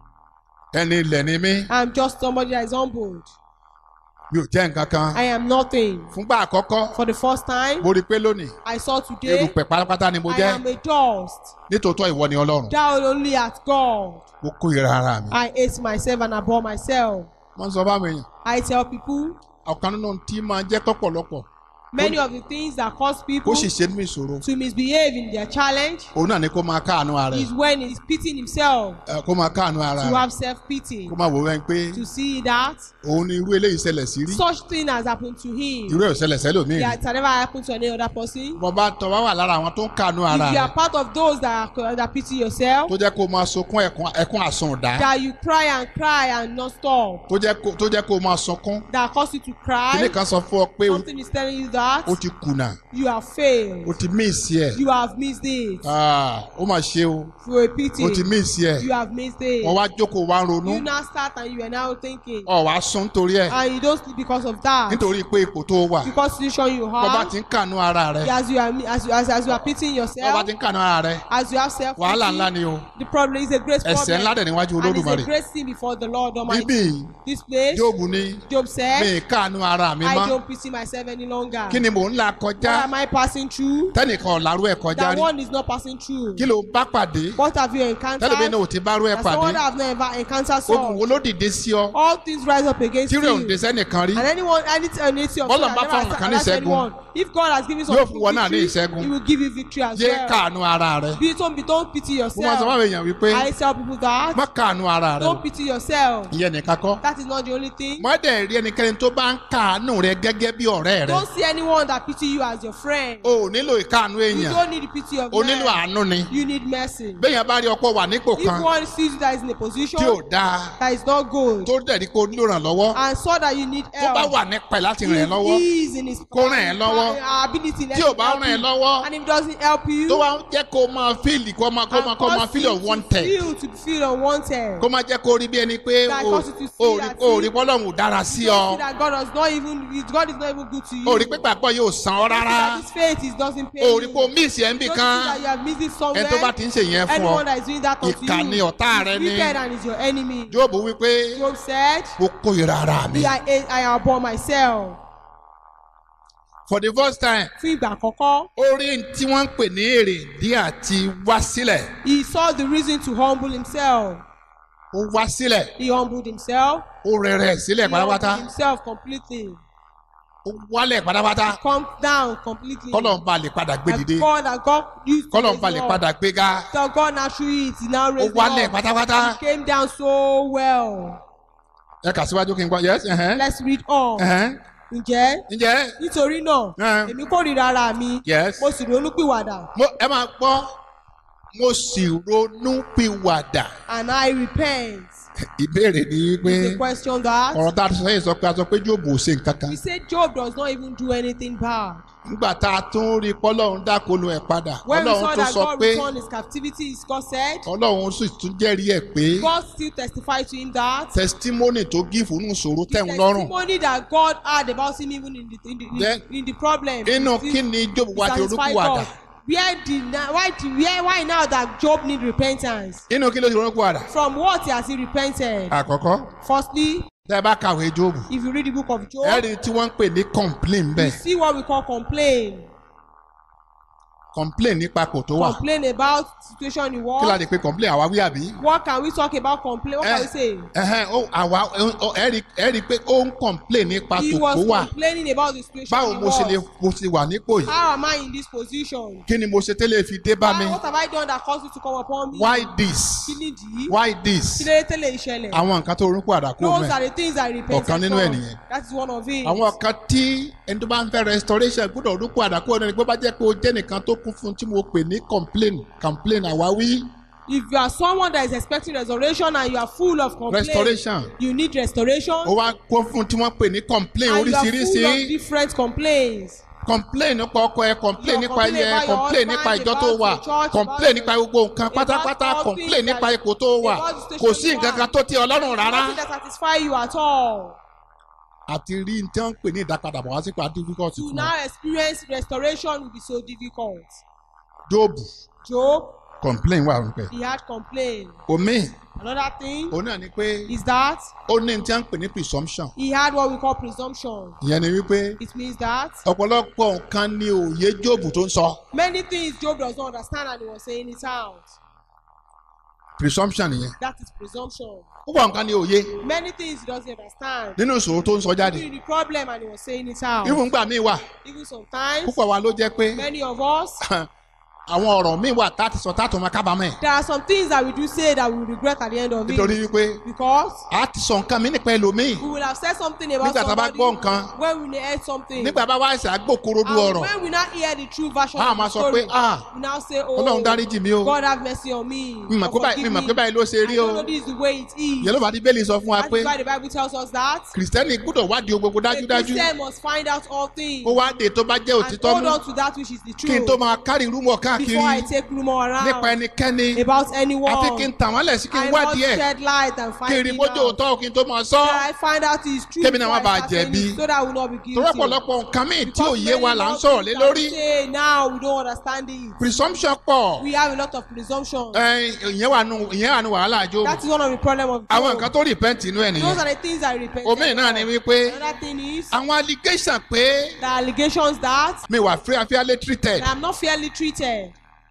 ẹni ilẹ̀ ni mí I'm just somebody that is humbled. mi ò jẹ́ nǹkan kan I am nothing. fúngbà àkọ́kọ́ For the first time, mo rí i pé lónìí I saw today erùpẹ̀ pátápátá ni mo I jẹ́ am a dust. nítòótọ́ ìwọ ni ọlọ́run Down only at God. mo kó ìrara mi I hate myself and abhor myself. wọ́n sọ fáwọn èèyàn I tell people ọ̀kan nínú tí máa jẹ́ tọ́pọ̀lọpọ̀ many of the things that cause kó people sì ṣe nínú ìṣòro to misbehave in their challenge òun náà ni kó máa káàánú ara is ẹ̀ when he's pitying himself ẹ, kó máa káàánú ara to rẹ̀ have self-pity. kó máa wò wẹ́n pé To see that òun ni irú eléyìí ṣẹlẹ̀ sí rí such thing has happened to him. irú ẹ̀ ò ṣẹlẹ̀ sẹ́lòmíì rí That has never happened to any other person. bọ́ bá tọ́ wá wà lára àwọn tó ń káàánú ara If you rẹ̀ are part of those that, are, that pity yourself, tó jẹ́ kó máa sunkún ẹ̀kún ẹ̀kún àsundá that you cry and cry and not stop, tó jẹ́ kó tó jẹ́ kó máa sunkún that cause you to kíní cry, kan sọ fún ọ pé o- something is telling you that o ti kùnà you have failed, o ti míìsì ẹ̀ you have missed it. Ah, ó mà ṣe o For a pity, o ti míìsì ẹ̀ you have missed it. wọ́n wá jókòó wá ronú You now start and you are now thinking, ọ̀ wá sún nítorí ẹ̀ and you don't sleep because of that. nítorí pé ipò tó wà Because situation you bọ́ bá have, ti ń kànú ara rẹ̀ as you are as you, as, as you are pitying bọ́ bá yourself, ti ń kànú ara rẹ̀ as you have self wàhálà ńlá ni o the problem is a great ẹ̀ṣẹ̀ ńlá problem. dẹ̀ níwájú And it's olódùmarè a great sin before the Lord Almighty. bíbí This place, jóòbù ní Job mi said, ì kànú ara mi I mọ́ don't pity myself any longer. kí ni mò ń là What kọjá am I passing through? tẹ́nìkan ọ̀làrú ẹ̀ kọjá That rí one is not passing through. kí ló bá pàdé What have you tẹ́lẹ̀mí encountered? náà ò ti bá rú ẹ̀ That pàdé someone that have never encountered ogun wo such. ló dìde sí ọ All things rise up against tí rẹ̀ ò ń you. de sẹ́nìkan rí And anyone, any anything of Bọ́lá God bá that fáwọn never kan ní has ìṣẹ́gun, anyone. If God has given some yóò people fún wọn náà ní victory, ìṣẹ́gun. He will give you victory as yé well. kànú ara rẹ̀ Be don't be don't pity mo máa sọ fáwọn yourself. èèyàn wípé I tell people that má kànú ara rẹ̀ o don't pity yourself. ìyẹn nìkan kọ́ That is not the only thing. má dẹ̀ rí ẹnikẹ́ni tó bá ń kàánú rẹ gẹ́gẹ́ bí ọ̀rẹ́ rẹ Don't see anyone that pity you as your friend. o ò nílò ìkáàánú You èèyàn don't need the pity of o nílò man. àánú ni You need mercy. béèyàn bá rí ọ̀pọ̀ wà nípò If kan one sees you that is in a position tí ò dáa that is not good tó dẹ̀ ní kó o nílò ìrànlọ́wọ́ and saw that you need tó bá help, wà nípa ẹ̀ láti ràn ẹ́ if lọ́wọ́ he is in his kó ràn ẹ́ lọ́wọ́. uh, ability let tí ò him bá help ràn ẹ́ you. lọ́wọ́ and if he doesn't help you tó wá ń jẹ́ kó o máa fíìlì kó o máa kó o máa kó o máa and fíìlì cause you unwanted to feel to feel unwanted kó o máa jẹ́ kó o rí bí ẹni pé That o cause you to see ò rí that o rí see- bọ́lọ́hún ò dára sí you don't see ọ that God does not even God is not even good to you o rí pé gbàgbọ́ yóò san ọ́ You see rárá that this faith is doesn't pay o you rí pé o míìsì ẹ̀ ń bì Don't kan see that you have missed it ẹni somewhere tó bá ti ń ṣe yẹn fún ọ anyone that is doing that unto ìkà you ni ọ̀tá rẹ is ni wicked and is your enemy jóòbù wípé Job said mo kórìíra ara mi me I hate I abhor myself for the first time fún ìgbà àkọ́kọ́ ó rí n tí wọ́n ń pè ní èrè dí àti wá sílẹ̀ he saw the reason to humble himself ó wá sílẹ̀ he humbled himself ó rẹ̀rẹ̀ sílẹ̀ he humbled pátápátá himself completely ó wálẹ̀ pátápátá come down completely kọ́lọ̀ ń ba lè padà gbé And dìde God that God used to kọ́lọ̀ ń raise ba lè him padà up gbé ga so God naturally is now ó raised him wálẹ̀ up pátápátá he came down so well ẹ kà síwájú kí n gbọ́ yes ẹ̀hẹ́n let's read on ẹ̀hẹ́n ǹjẹ́ ǹjẹ́ nítorí náà Eh. èmi kórìíra ara mi yes mo sì ronúpìwàdà mo ẹ máa gbọ́ mo sì ronú pìwàdà and I repent ìbéèrè ni pé is the question that ọ̀rọ̀ tá a sọ yìí sọ pé a sọ pé jóòbù ò ṣe nǹkan kan we say Job does not even do anything bad nígbà tá a tún rí pọ́lọ́run dákolu ẹ̀ padà when we ọlọ́run saw tún that sọ God pé returned his captivity his God said ọlọ́run sì tún jẹ́rìí ẹ̀ pé God still testified to him that testimony tó gífù nù sòro the tẹ̀hún lọ́rùn testimony that God had about him even in the in the, in Then, the, in the problem inú still kí ni jóòbù wá ti satisfy ronúpìwàdà God where did na- why did where why now that Job need repentance inú kí ló ti ronúpìwàdà from what has he repented àkọ́kọ́ firstly tẹ́ ẹ bá kàwé jóòbù if you read the book of Job ẹ̀rí tí wọ́n ń pè ní complain you bẹ́ẹ̀ see what we call complain complain nípa kò tó wà complain about situation in kí la war lè pe complain àwa wí àbí. what can we talk about complain what can we say ẹhẹn ó àwa ó ẹ̀rí ẹ̀rí pé ó ń complain nípa he tòkó was wà complaining about the situation báwo in mo ṣe lè war mo ṣe wà nípò yìí how am I in this position kí ni mo ṣe tẹ́lẹ̀ fi dé bá mi Why- what have I done that caused you to come upon me why this kí nìdí why kí this ló dé tẹ́lẹ̀ ìṣẹ̀lẹ̀ àwọn nǹkan tó ronú padà kó those mẹ́ are the things I repented Ọ̀kan nínú ẹ̀ from nìyẹn. that is one of it àwọn kan tí ẹni tó bá ń fẹ́ restoration gbọ́dọ̀ ronú padà kó ẹni pé bá jẹ́ pé o jẹ́ nìkan tó kún fún tí mo pè ní complain complain àwáwí if you are someone that is expecting restoration and you are full of complaint restoration you need restoration ó wá kún fún tí wọ́n pè ní complain and you are full oríṣiríṣi of different complaints complain nípa ọkọ ẹ complain Your nípa complain ilé ẹ about your complain husband, nípa ìjọ tó about wà your church, complain about nípa gbogbo nǹkan about pátápátá all complain things nípa that- ipò tó wà about the kò station sí you nǹkan are. kan tó tí ọlọ́run rárá nothing that satisfy you at all àti rí ní tí wọ́n ń pè ní ìdápadàbọ̀ wá sípò difficult to fún wa now experience restoration will be so difficult job Job complain wà rúpẹ́ he had complained omi another thing òun náà ni pé is that ó ní tí wọ́n ń pè ní presumption he had what we call presumption ìyẹn ni wípé it means that ọ̀pọ̀lọpọ̀ nǹkan ni òye job tó ń sọ many things Job does not understand and he was saying it out presumption nìyẹn that is presumption púpọ̀ nǹkan ni òye many things he doesn't understand nínú ìṣòro tó ń sọ jáde Even the problem and he was saying it out irú ngbà míì wà even sometimes púpọ̀ wa ló jẹ́ pé many of us àwọn ọ̀rọ̀ míì wà tá a ti sọ tá a tó máa kábàámọ̀ ẹ̀ there are some things that we do say that we will regret at the end of nítorí it wípé because a ti sọ nǹkan mi nípa ẹlòmíì we will have said something about Nígbà tá a bá somebody gbọ́ nǹkan, when we heard something nígbà bá wá ẹsẹ̀ àgbòkorodu and ọ̀rọ̀ when we now hear the true version a of máa the sọ pé story ah we now say oh ọlọ́run dáríjì mi o God have mercy on me mi mọ̀ pé or báyìí mi forgive mọ̀ me pé báyìí ló ṣe I rí don't o know this is the way it is ìyẹn ló bá bíbélì sọ fún wa that pé is why the Bible tells us that kìrìsìtẹ́nì gbọ́dọ̀ wádìí ohun gbogbo a dájúdájú Christian must find out all things ó wá dé tó bá jẹ́ and òtítọ́ hold mú on to that which is the kí n truth tó máa kárì rúmọ̀ káàkiri before I take rumor nípa around ẹnikẹ́ni about anyone àfi kí n tàn wọ́n lẹ̀ sí kí n I must wádìí ẹ̀ shed light and kí n find rí it bójú out òótọ́ kí n tó máa sọ that I find out his truth Kémi náà má before I bàa start saying jẹ̀bi. it, so that I will not be guilty torí ọ̀pọ̀lọpọ̀ nǹkan míì tí ò Because yé wa many là ń more sọ̀rọ̀ lé things that lórí we say now we don't understand it presumption pọ̀ we have a lot of presumption ẹ, ìyẹn wà nù ìyẹn wà nù wàhálà àjò that is one of the problem of àwọn Job. nǹkan tó repent inú ẹ̀ those nìyẹn are the things I repent omi náà ni wípé another thing is àwọn allegation pé the allegations that mi wà free fairly treated I am not fairly treated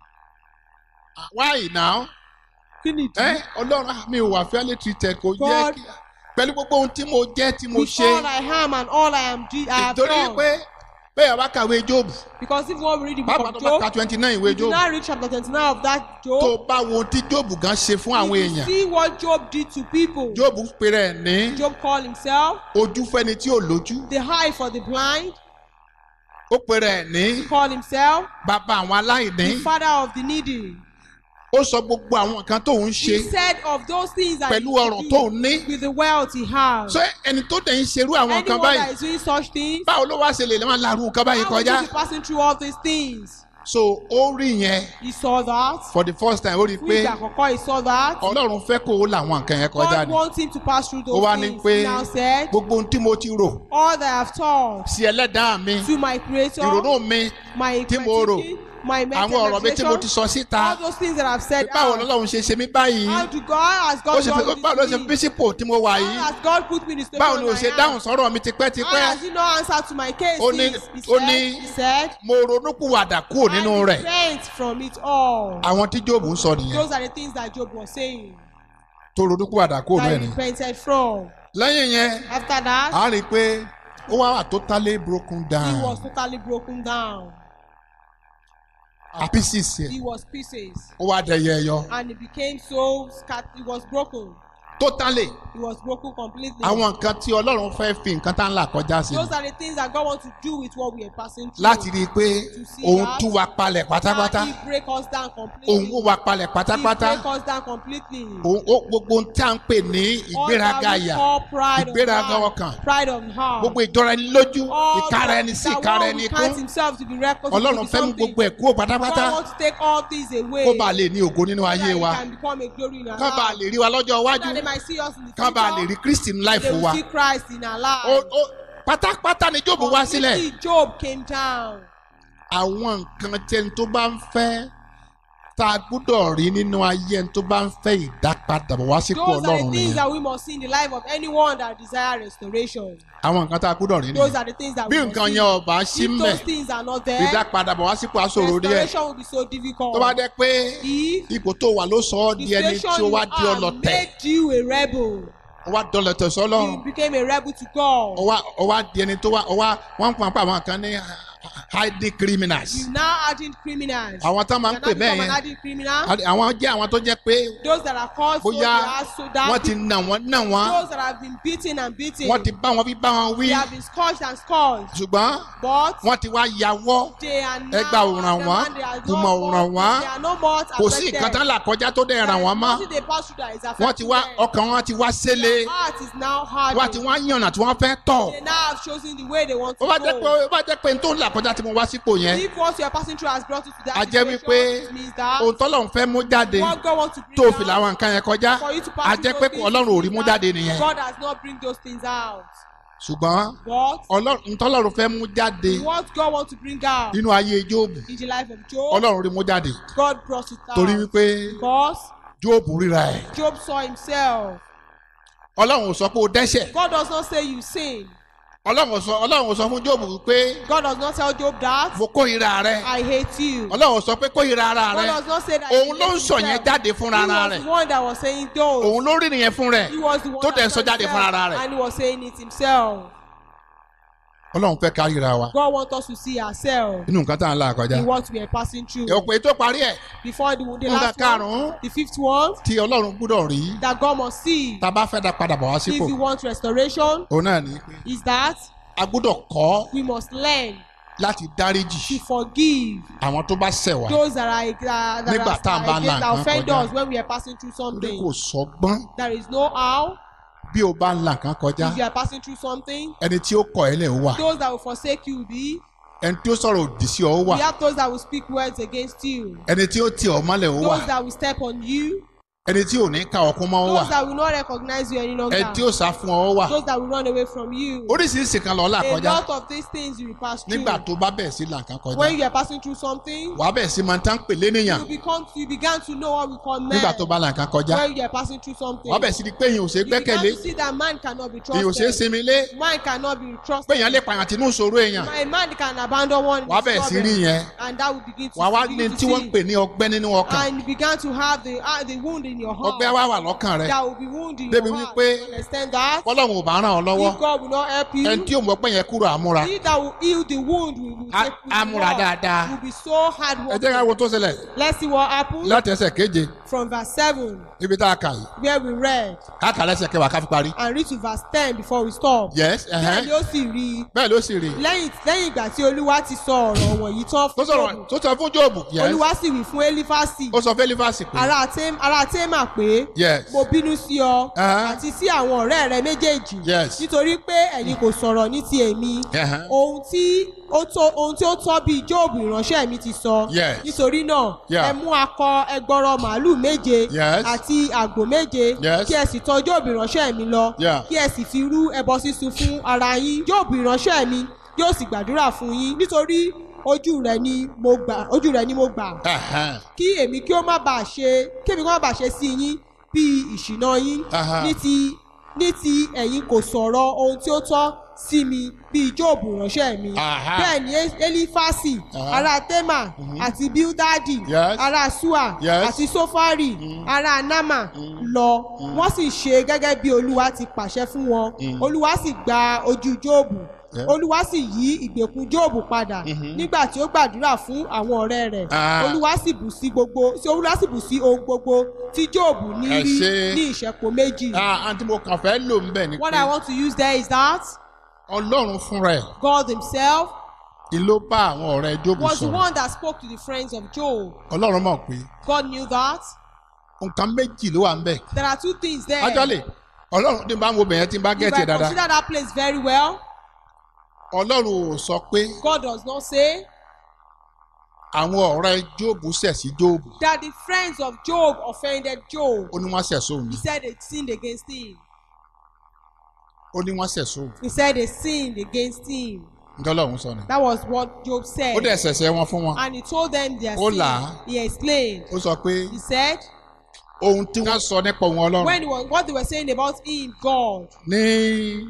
why now kí ni ẹ ọlọ́run ah, mi wà fairly treated kò jẹ́ God- kí pẹ̀lú gbogbo ohun tí mo jẹ́ tí mo with ṣe all I am and all I am do I have ìtorí done pé bẹ́ẹ̀ bá kàwé job because if one read the book bàbá of tó bá ka Job twenty nine ìwé you do job not read chapter twenty-nine of that tó Job bá wo ohun tí job gan ṣe fún àwọn if you èèyàn see what Job did to people job pèrè ẹ̀ ní Job called himself ojú fẹ́ni tí ò lójú the eye for the blind ó pe rẹ̀ ní He called himself bàbá àwọn aláìní the father of the needy. ó sọ gbogbo àwọn nǹkan tó ń ṣe He said of those things that pẹ̀lú he ọrọ̀ could tó do ń ní with the wealth he has. ṣé ẹni tó dẹ̀ ń ṣerú àwọn nǹkan Anyone báyìí that is doing such things, báwo ló wá ṣe lè máa larú nǹkan báyìí how would kọjá you be passing through all these things? so ó rí yẹn He saw that. for the first time ó rí i Fún pé ìgbà àkọ́kọ́ he saw that. ọlọ́run fẹ́ kó o làwọn nǹkan yẹn kọjá God ni wants him to pass through ó those wá ní things. pé He now said, gbogbo ohun tí mo ti rò all that I have taught sí ẹlẹ́dàá mi to my creator, ìrònú mi my tí mo rò, thinking, my àwọn ọ̀rọ̀ mi tí mo ti meditation, sọ síta all those things that I've said báwo out. lọ́lọ́run ṣe ṣe mí báyìí How do God, has ó God ṣe fi done báwo ló ṣe this fi to me? bísípò tí mo wà How yìí has God put me in the station báwo ni o I ṣe am? dáhùn sọ́rọ̀ mi How tipẹ́tipẹ́ has he not answered to my case? Ó ní- He ó said, ní- he said, mo ronúpìwàdà kúrò nínú I rẹ̀ repent from it all. àwọn tí Jóòbù ń sọ nìyẹn Those are the things that Job was saying tó ronúpìwàdà kúrò that náà he ni repented from. lẹ́yìn yẹn After that, a rí i pé ó wá wà totally broken he down was totally broken down. pieces yẹn He was pieces. ó wá dẹyẹ ẹyọ And he became so scattered. He was broken. totally He was broken completely. àwọn nǹkan tí Ọlọ́run fẹ́ fi nǹkan tá ń là kọjá sí Those are the things that God wants to do with what we are passing through. láti rí i pé òun tú wa palẹ̀ pátápátá And he break us down completely. òun wó wa palẹ̀ He pátápátá break us down completely. òun ó gbogbo ohun tí a ń pè ní ìgbéraga All that we àyà call pride of ìgbéraga heart, ọkàn Pride of heart. gbogbo ìjọra ẹni lójú All ìkára that- ẹni sí that ìkára one ẹni who counts kún himself to be reckless to Ọlọ́run be fẹ́ mú something. gbogbo ẹ̀ kúrò pátápátá God wants to take all things away. kó bàa lè ní ògo nínú so ayé that wa he can become a glory in our ká bàa lives. lè rí wa lọ́jọ́ So iwájú that they might see us in the ká bàa lè future. rí Kristi ní They láìfò will wa see Christ in our lives. Ó- ó- pátápátá ni Jóòbù wá sílẹ̀ Completely, Job came down. àwọn nǹkan tẹni tó bá ń fẹ́ tá a gbúdọ̀ rí nínú ayé ẹni tó bá ń fẹ́ ìdápadàbọ̀ wá sípò Those are Ọlọ́run the things nìyẹn that we must see in the life of anyone that desire restoration. àwọn nǹkan tá a gbúdọ̀ rí Those nìyẹn are the things that bí we must nǹkan see. yẹn ọba sí If mẹ́ those things are not there, ìdápadàbọ̀ wá sípò aṣòro díẹ̀ restoration will be so difficult. tó bá jẹ́ pé If ipò tó wà ló sọ ọ́ the di ẹni tí station ó you wá di are ọlọ̀tẹ̀ made you a rebel, ó wá dọlọ̀tẹ̀ sọ́lọ́run you became a rebel to God. ó wá ó wá di ẹni tó wá ó wá wọ́n ń pa pa àwọn kan ní hiding criminals You now hardened criminals. àwọn tó máa ń You pè now bẹ́ẹ̀ become an yẹn hardened criminal. àwọn jẹ́ àwọn tó jẹ́ pé Those that are called so they bóyá are so that wọ́n ti nà wọ́n nà wọ́n those that have been beaten and beaten, wọ́n ti bá wọn bí bá wọn wí they have been scourged and scourged. ṣùgbọ́n But wọ́n ti wá yàwọ́ they are now Ẹgbà ò ràn the wọ́n, man, they are ìmọ̀ no ò more- ràn wọ́n. they are no more kò sí nǹkan tán là kọjá tó dẹ̀ ràn wọ́n mọ́ Nothing they pass through that is wọ́n ti affecting wá them. ọkàn wọn ti wá sélé Their heart is now hardened. wọ́n ti wá yànnà tí wọ́n fẹ́ tọ̀ They now have chosen the way they want to ó bá jẹ́ pé go. ó bá jẹ́ pé n tó ń là kọjá tí mo wá sípò yẹn If what you are passing through has brought you to that a jẹ́ situation, wípé it means that ohun tọ́lọ́run fẹ́ mú jáde what God wants to bring tó fi out làwọn nǹkan yẹn kọjá for you to a pass jẹ́ through pé those things, ọlọ́run ò rí it mú means jáde that nìyẹn God has not bring those things out. ṣùgbọ́n But ọlọ́run ntọ́lọ́run fẹ́ mú jáde what God wants to bring out nínú ayé Jóòbù in the life of Job, ọlọ́run rí mú jáde God brought it out. torí wípé Because Jóòbù ríra ẹ̀ Job saw himself. ọlọ́run ò sọ pé o dẹ́ṣẹ̀ God does not say you sin. ọlọ́run ò sọ ọlọ́run ò sọ fún Jóòbù wípé God does not tell Job that mo kórìíra rẹ I hate you. ọlọ́run ò sọ pé kórìíra ara God rẹ does not say that òun he ló ń hates sọ yẹn himself. jáde fúnra He ara was rẹ̀ the one that was saying those. òun ló rí nìyẹn fún rẹ̀ He was the one tó that dẹ̀ ń sọ said jáde fúnra ara rẹ̀ and he was saying it himself. ọlọ́run fẹ́ káríra wa God wants us to see ourselves nínú nǹkan tá à ń là kọjá in what we are passing through. ọ̀pọ̀ ètò parí ẹ̀ Before the, the nǹkan last one, karùn-ún the fifth one tí ọlọ́run gbúdọ̀ rí that God must see tá a bá fẹ́ dá padà bọ̀ wá if sípò we want restoration òun náà ní pé is that a gbúdọ̀ kọ́ we must learn láti dáríjì to forgive àwọn tó bá ṣẹ̀ wá those that are, that, that Nígbà are, tá a bá against là that nǹkan offend kọjá. us when we are passing through torí something. kò sọgbọ́n There is no how bí o bá ń là nǹkan kọjá if you are passing through something. ẹni tí ó kọ̀ ẹ́ lẹ̀ ó wà Those that will forsake you will be. ẹni tí ó sọ̀rọ̀ òdì sí ọ ó wà We have those that will speak words against you. ẹni tí ó tì ọ́ mọ́lẹ̀ ó wà Those that will step on you. ẹni tí ò ní ka ọkún mọ́ ó wà Those that will not recognize you any longer. ẹni tí ó sá fún ọ ó wà Those that will run away from you. oríṣiríṣi kan lọ́ọ́ là A kọjá lot of these things you will pass through. nígbà tó bá bẹ̀rẹ̀ sí là nǹkan kọjá When you are passing through something, wàá bẹ̀rẹ̀ sí máa tán pè lénìyàn you become you began to know what we call men. nígbà tó bá là nǹkan kọjá When you are passing through something, wàá bẹ̀rẹ̀ sí di pé èyàn ò ṣe é you began gbẹ́kẹ̀lé to see that man cannot be èyàn ò ṣe é trusted. sinmi lé Man cannot be pé trusted. èyàn lè pààyàn tínú ìṣòro èèyàn A man can abandon one in wàá his bẹ̀rẹ̀ sí rí problem, yẹn and that will begin to, wàá wá begin ní to tí wọ́n ń see. pè ní ọgbẹ́ nínú ọkàn and you began to have the uh, the wound in your heart. ọgbẹ́ wá wà lọ́kàn rẹ that will be wound in Débi your heart. wípé- You understand that? ọlọ́run ò bá ràn ọ́ lọ́wọ́ If God will not help you, ẹni tí ò mọ̀ pé yẹn kúrò àmúra he that will heal the wound will, will Á- take will á múra work, dáadáa. will be so hard ẹ jẹ́ ká working. wo tó ṣẹlẹ̀ Let's see what happens láti ẹsẹ̀ keje from verse 7 ibi tá a kà yìí where we read ká kà lẹ́sẹ̀ kẹwàá ká fi parí. and read to verse 10 before we stop. yes bẹ́ẹ̀ ni ẹ̀hẹ́n. ó sì rí i bẹ́ẹ̀ ló sì rí i. lẹ́yìn lẹ́yìn ìgbà tí olúwa ti sọ ọ̀rọ̀ wọ̀nyí tán tó fún sọ̀rọ̀ Jóòbù tó sọ fún jóòbù yes olúwa sì wí fún élífásì ó sọ fún elifasi pé ará Tém- ará témà pé yes mo bínú sí ọ Uh-huh. àti sí àwọn ọ̀rẹ́ rẹ méjèèjì Yes. nítorí pé ẹ̀yin kò sọ̀rọ̀ ní ti èmi Uh-huh. ohun tí ó tó ohun tí ó tọ́ bíi jóòbù ìránṣẹ́ mi ti sọ Yes. nítorí náà Yeah. ẹ mú akọ ẹgbọrọ màálù méje Yes. àti àgbò méje Yes. kí ẹ sì tọ̀ jóòbù ìránṣẹ́ mi lọ Yeah. kí ẹ sì fi rú ẹbọ sísun fún ara yín jóòbù ìránṣẹ́ mi yóò sì gbàdúrà fún yín nítorí ojú rẹ ni mo gbà ojú rẹ ni mo gbà ẹ̀hẹ́n. kí èmi kí ó má bàa ṣe kí èmi kí ó má bàa ṣe sí yín bí ìṣìnà yín Aha. ní ti ní ti ẹ̀yin kò sọ̀rọ̀ ohun tí ó tọ́ sí mi bí jóòbù ránṣẹ́ mi Aha. bẹ́ẹ̀ ni elifasi Aha. ará tema àti bildadi Yes. ará sua Yes. àti sofari ará nama lọ wọ́n sì ṣe gẹ́gẹ́ bí olúwa ti pàṣẹ fún wọn olúwa sì gba ojú jóòbù Yeah. olúwa sì yí ìgbèkùn jóòbù padà nígbà tí ó gbàdúrà fún àwọn ọ̀rẹ́ rẹ̀ Ah. olúwa sì bù sí gbogbo sí olúwa sì bù sí ohun gbogbo tí jóòbù ní Ẹ rí ṣé. ní ìṣẹ́po méjì. ah àǹtí mo kàn fẹ́ lò ń bẹ̀ ni what pé i want to use there is that ọlọ́run fúnra ẹ̀ God himself ni ló bá àwọn ọ̀rẹ́ jóòbù was the sọ̀rọ̀ one that spoke to the friends of Job. ọlọ́run mọ̀ pé God knew that. nǹkan méjì ló wà ń bẹ̀ There are two things there. actually ọlọ́run tí n bá ń wo bẹ̀yẹn tí n bá if gẹ̀ẹ́tì I dáadáa consider that place very well, ọlọ́run ò sọ pé God does not say àwọn ọ̀rẹ́ jóòbù ṣẹ̀ sí jóòbù that the friends of Job offended Job. ó ní wọ́n ṣẹ̀ sóhun He said they sinned against him. ó ní wọ́n ṣẹ̀ sóhun He said they sinned against him. nǹkan ọlọ́run sọ ni That was what Job said. ó dẹ̀ ṣẹ̀ṣẹ̀ wọn fún wọn And he told them their Ó sin. là á. He explained. ó sọ pé He said ohun tí wọ́n sọ nípa òun ọlọ́run when he was, what they were saying about him, God, ní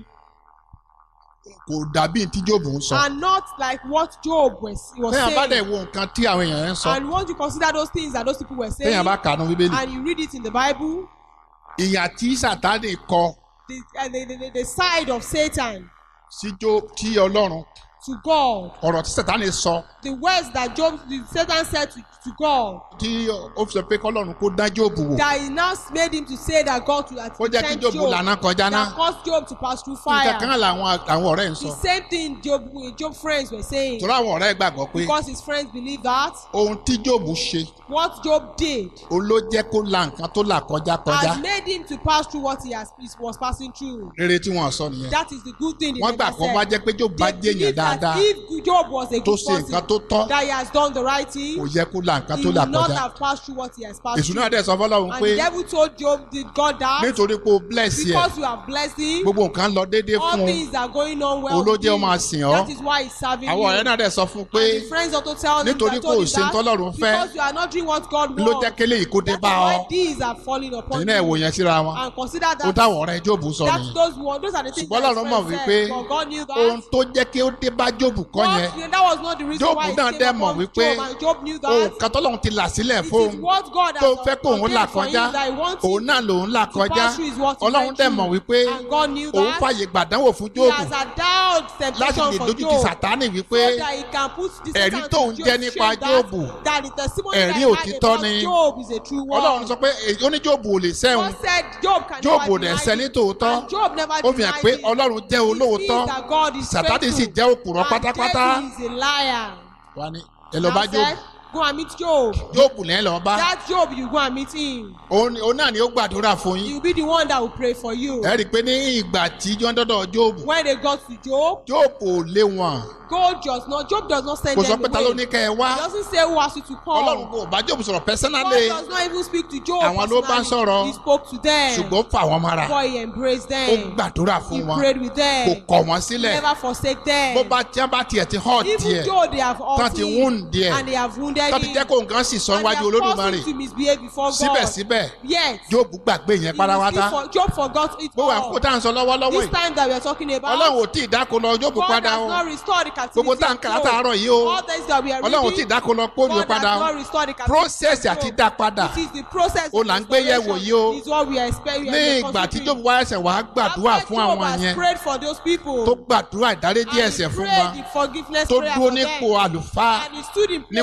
kò dàbí tí jóòbù ń sọ and not like what Job was, he was téèyàn bá dẹ̀ saying. wo nǹkan tí àwọn èèyàn ń sọ And once you consider those things that those people were saying, téèyàn bá kànú bíbélì and you read it in the Bible, ìyà tí sàtánì kọ the, uh, the, the, the side of Satan sí jó tí ọlọ́run to God, ọ̀rọ̀ tí sàtánì sọ the words that Job, the Satan said to, to God, tí ó fi sọ pé kọ́lọ́run kó dá jóòbù wò that he now made him to say that God to kó jẹ́ kí tempt jóòbù Job, lànà kọjá náà that caused Job to pass through nǹkan kan fire. làwọn àwọn ọ̀rẹ́ ń sọ The same thing Job, Job friends were saying, torí àwọn ọ̀rẹ́ gbàgbọ́ pé because his friends believe that ohun tí jóòbù ṣe what Job did òun ló jẹ́ kó la nǹkan tó là kọjá kọjá has made him to pass through what he has he was passing through. rere tí wọ́n sọ nìyẹn That is the good thing. wọ́n gbà kó bá jẹ́ pé jóòbù bá They jẹ́ èèyàn believe that dáadáa if Job was a tó good ṣe nǹkan tó person, tọ́ that he has done the right thing, kò yẹ kó la nǹkan he tó là would not kọjá have passed through what he has passed èṣù through. náà dẹ̀ sọ fọlọ́run And pé the devil told Job, did God that? nítorí pé o bless yẹ Because you have blessed him, gbogbo nǹkan lọ déédéé all fún un things are going on well. Òun ló with jẹ́ ó him. máa sìn ọ́. That is why he's serving àwọn ọ̀rẹ́ you. náà dẹ̀ sọ fún un pé And the friends also tell him nítorí that kò told him ṣe that tọ́lọ́run fẹ́ because you are not doing what God ló wants. jẹ́ kélé yìí kó dé That is bá ọ why these are falling upon ẹ̀yin náà wò you. yẹn síra wọn And consider ó that. táwọn ọ̀rẹ́ jóòbù sọ That's nìyẹn those one. Those are the things ṣùgbọ́n that his Ọlọ́run mọ̀ friends wípé said. But God knew that. ohun tó jẹ́ kí ó dé bá jóòbù kọ́ yẹn What- that was not the reason Job why it náà came dẹ̀ mọ̀ upon wípé Job, and Job knew ohun that. kan tọ́lọ́run ti là sílẹ̀ It fóun is what God tó has fẹ́ kó òun là ordained for kọjá him that he wants òun him náà lòun là to kọjá pass through is what he Ọlọ́run went dẹ̀ through. mọ̀ wípé And God knew òun that. fàyè gbàdánwò fún He jóòbù has allowed láti temptation lè for dojú ti Job. sàtánì wípé so that he can put the ẹ̀rí Satan tóun to jẹ́ Job nípa shame that, Jóòbù, that the testimony ẹ̀rí that he had òtítọ́ about ni. Job is a true one. Ọlọ́run sọ pé èyí ó ní jóòbù ò lè sẹ́hun God said Job can Job never ò dẹ̀ deny sẹ́ ní it. tòótọ́. And Job never ó fi hàn denied pé it. Ọlọ́run jẹ́ It olóòótọ́ means that God is sàtánì sì faithful. jẹ́ òpùrọ̀ And pátápátá devil is a liar. wà ní ẹ lọ Now bá said, jóòbù Go and meet Job. jóòbù lẹ́yìn lọ bá That Job, you go and meet him. òun ni- òun náà ni ó gbàdúrà fún He yín will be the one that will pray for you. ẹ rí i pé ní ìgbà tí jọ́ ń dọ́dọ̀ jóòbù When they got to Job, jóòbù ò lé wọn God does not, Job does not send kò sọ them pé ta ló ní away. kẹ́ ẹ He wá doesn't say who asked you to come. Ọlọ́run kò bá jóòbù sọ̀rọ̀ God pẹ́sánálì does not even speak to Job Àwọn ló bá personally. sọ̀rọ̀. He spoke to them. ṣùgbọ́n ó fà wọ́n mọ́ra Before he embraced ó them. gbàdúrà He fún wọn prayed with kò them. kọ̀ wọ́n sílẹ̀ Never forsake them. bó bá tí wọ́n bá tiẹ̀ ti hàn Even tiẹ̀ though they have tán hurt ti him wound díẹ̀ and they have wounded tán ti him jẹ́ kó nǹkan sì sọ and they níwájú have olódùmarè caused him to misbehave before God. síbẹ̀síbẹ̀ Yet, jóòbù gbàgbé yẹn he pátápátá still for, Job forgot it gbogbo all. àkókò tá à ń sọ lọ́wọ́lọ́wọ́ This yìí time that we are talking about, ọlọ́run ò tí ì dáko lọ jóòbù God padà has o not restored the captivity gbogbo tá à ń of kà Job. látàárọ̀ yìí o All things that we are ọlọ́run ò tí ì reading, dáko lọ kóòdù God has padà o not restored the captivity process of àti Job. dá padà It is the process O of là ń gbé yẹ̀wò restoration yìí o. is what we are expecting. ní ìgbà tí jóòbù wá ẹsẹ̀ wàá gbàdúrà After fún Job àwọn has yẹn prayed for those people, tó gbàdúrà ìdáríjì and he ẹ̀ṣẹ̀ fún prayed wọn the forgiveness tó prayer dúró for nípò them, àlùfáà and he stood in place níwájú of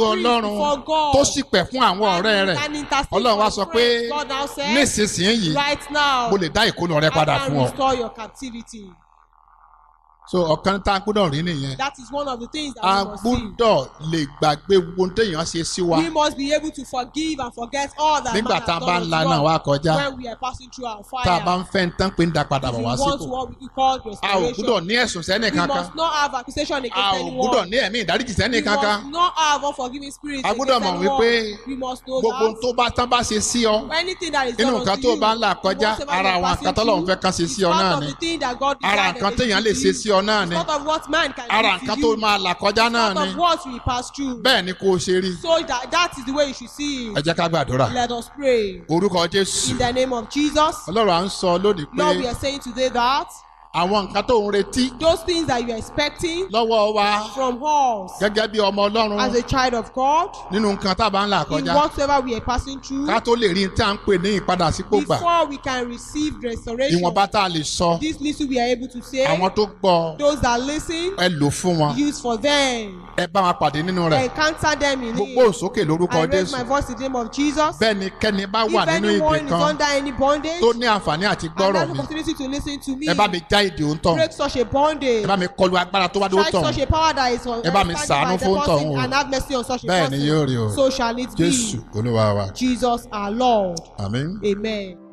priest ọlọ́run before God. tó sì pẹ̀ fún àwọn ọ̀rẹ́ And- rẹ̀ and intercede ọlọ́run wá for sọ his pé friends. God now said, nísinsìnyí right now, mo lè dá ìkólọ rẹ padà I can fún ọ restore your captivity. so ọ̀kan tá a gbọ́dọ̀ rí nìyẹn That is one of the things that a we must see. gbọ́dọ̀ lè gbàgbé ohun téèyàn ṣe sí wa We must be able to forgive and forget all that nígbà man tá a has bá done ń la unto náà us wá kọjá when we are passing through our fire. tá a bá ń fẹ́ ń tán pé ń da padà if bọ̀ we wá want sípò what we call a ò restoration, gbọ́dọ̀ ní ẹ̀sùn sẹ́nì we kankan must not have accusation a against ò anyone. gbọ́dọ̀ ní ẹ̀mí ìdáríjì sẹ́nì we kankan must not have unforgiving spirit A gbọ́dọ̀ against mọ̀ wípé anyone. we must know gbogbo that tó bá tán bá ṣe sí ọ anything that is nínú done nǹkan unto tó you, bá ń là kọjá whatever ara you are àwọn passing nǹkan tọ́lọ́run through, fẹ́ kán ṣe sí is ọ part náà of ni the thing that God ara designed nǹkan against téèyàn lè you. ṣe sí ọ náà It's ni part of what man can ara do nǹkan to tó you. máa là kọjá náà part ni of what we pass through. bẹ́ẹ̀ ni kó o ṣe rí So that that is the way you should see ẹ it. jẹ́ ká gbàdúrà Let us pray. orúkọ jésù In the name of Jesus, ọlọ́run à ń sọ lónìí pé Lord, we are saying today that àwọn nǹkan tó ń retí those things that you are expecting lọ́wọ́ wa from us gẹ́gẹ́ bí ọmọ ọlọ́run as a child of God, nínú nǹkan tá a bá ń là in kọjá whatever we are passing through, ká tó lè rí tí à ń pè ní ìpadà sípò gbà before we can receive restoration, ìwọ̀nba tá a lè sọ this little we are able to say, àwọn tó gbọ́ those that listen, ẹ lò fún wọn use for them, ẹ bá wọn pàdé nínú rẹ̀ encounter them in gbogbo it. òsókè lórúkọ I raise jésù my voice in the name of Jesus. bẹ́ẹ̀ ni kẹ́ni bá wà If nínú ìdè anyone is kan under any bondage, tó ní àǹfààní àti and gbọ́rọ̀ has the mi opportunity to listen to me, ẹ bá mi já ìdè òǹtọ̀ break such a ẹ bondage. bá mi kọlu agbára tó wá dó Strike tọ̀ such a power that is on Ẹ bá mi standing ṣàánú by the fún person tọ̀hún o. and have mercy on such a bẹ́ẹ̀ ni person. yóò rí o So shall it jésù be. olúwa wa Jesus our Lord. àmín. Amen.